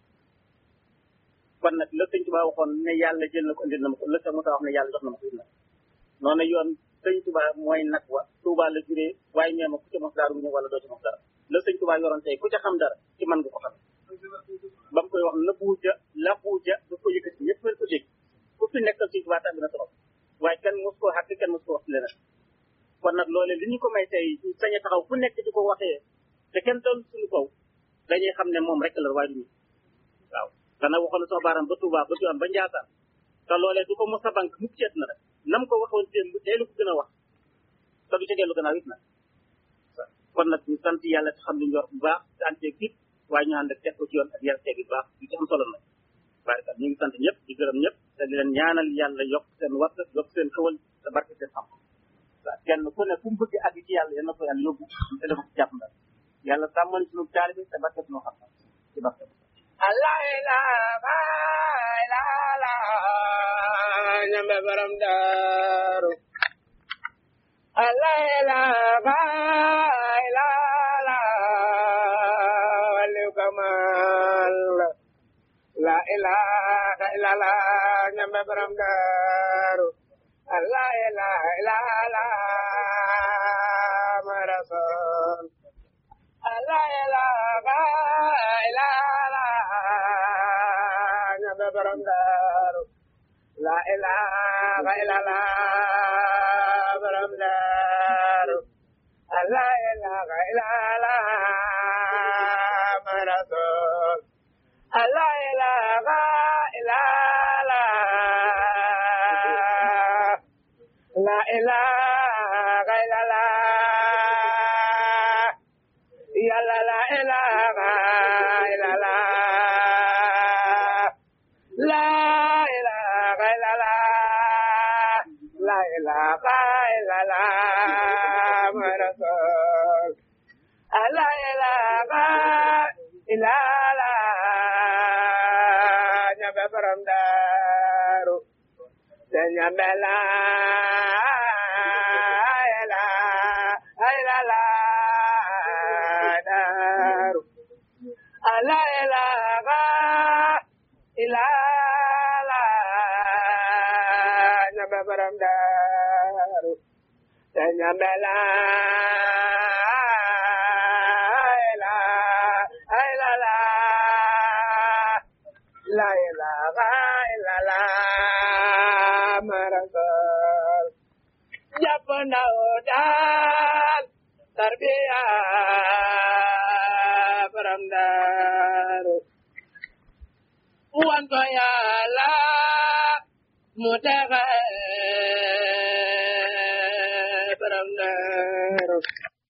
kon nag la sëñ Tuubaa waxoon ne yàlla jël na ko indil na ma ko la sa Musaa wax ne yàlla jox na ma ko indil na noonu yoon sëñ Tuubaa mooy nag wa Tuubaa la juree waaye nee ma ku ca mos dara bu ñëw wala doo ca mos dara la sëñ Tuubaa yoroon tey ku ca xam dara ci man nga ko xam ba mu koy wax la buuja la buuja da ko yëkkati ñëpp ko dégg ku fi nekkal sëñ Tuubaa tàbbi na trop waaye kenn mos koo xàq kenn mos koo wax leneen kon nag loole li ñu ko may tey sañ a taxaw fu nekk di ko waxee te kenn doon suñu kaw dañuy xam ne moom rek la waaye du ñu waaw dana waxoon sama baaram ba Touba ba Tiwaan ba Njaasaan te loolee du ko mos a banque mukk ceet na rek nam ko waxoon démb tey lu ko gën a wax te du ca dellu gannaaw it nag kon nag ñu sant yàlla te xam li ñu yor bu baax te ànd ceeg it waaye ñu ànd ak teg ko ci yoon ak yar teeg bu baax lu ci am solo nag waaye kat ñu ngi sant ñëpp di gërëm ñëpp te di leen ñaanal yàlla yokk seen watt yokk seen xewal te barke seen xam waaw kenn ku ne fu mu bëgg àgg ci yàlla yal na ko yàlla yóbbu te dafa ko jàpp ndal yàlla sàmmal suñu taalibe te barke suñu xam ci barke Allah ilaha illallah ñambe borom daaru Allah ilaha illallah waliw kamal la ilaha illallah ñambe borom daaru Allah ilaha illallah ma rasul Allah ilaha illallah ñambe borom daaru la ilaha illallah borom daaru la ilaha illallah ma rasul la ilaha illallah la ilaha illallah yàlla la ilaha illallah la ilaha illallah la ilaha illallah muhammad rasul la ilaha illallah ñabe borom daaru te ñabe la ilaha illallah daaru la ilaha illallah ñabe borom daaru te ñabe la ilaha illallah la ilaha illallah marasul jàpp ndaw daal tarbiya borom daaru wan ko yàlla mu texe borom daaru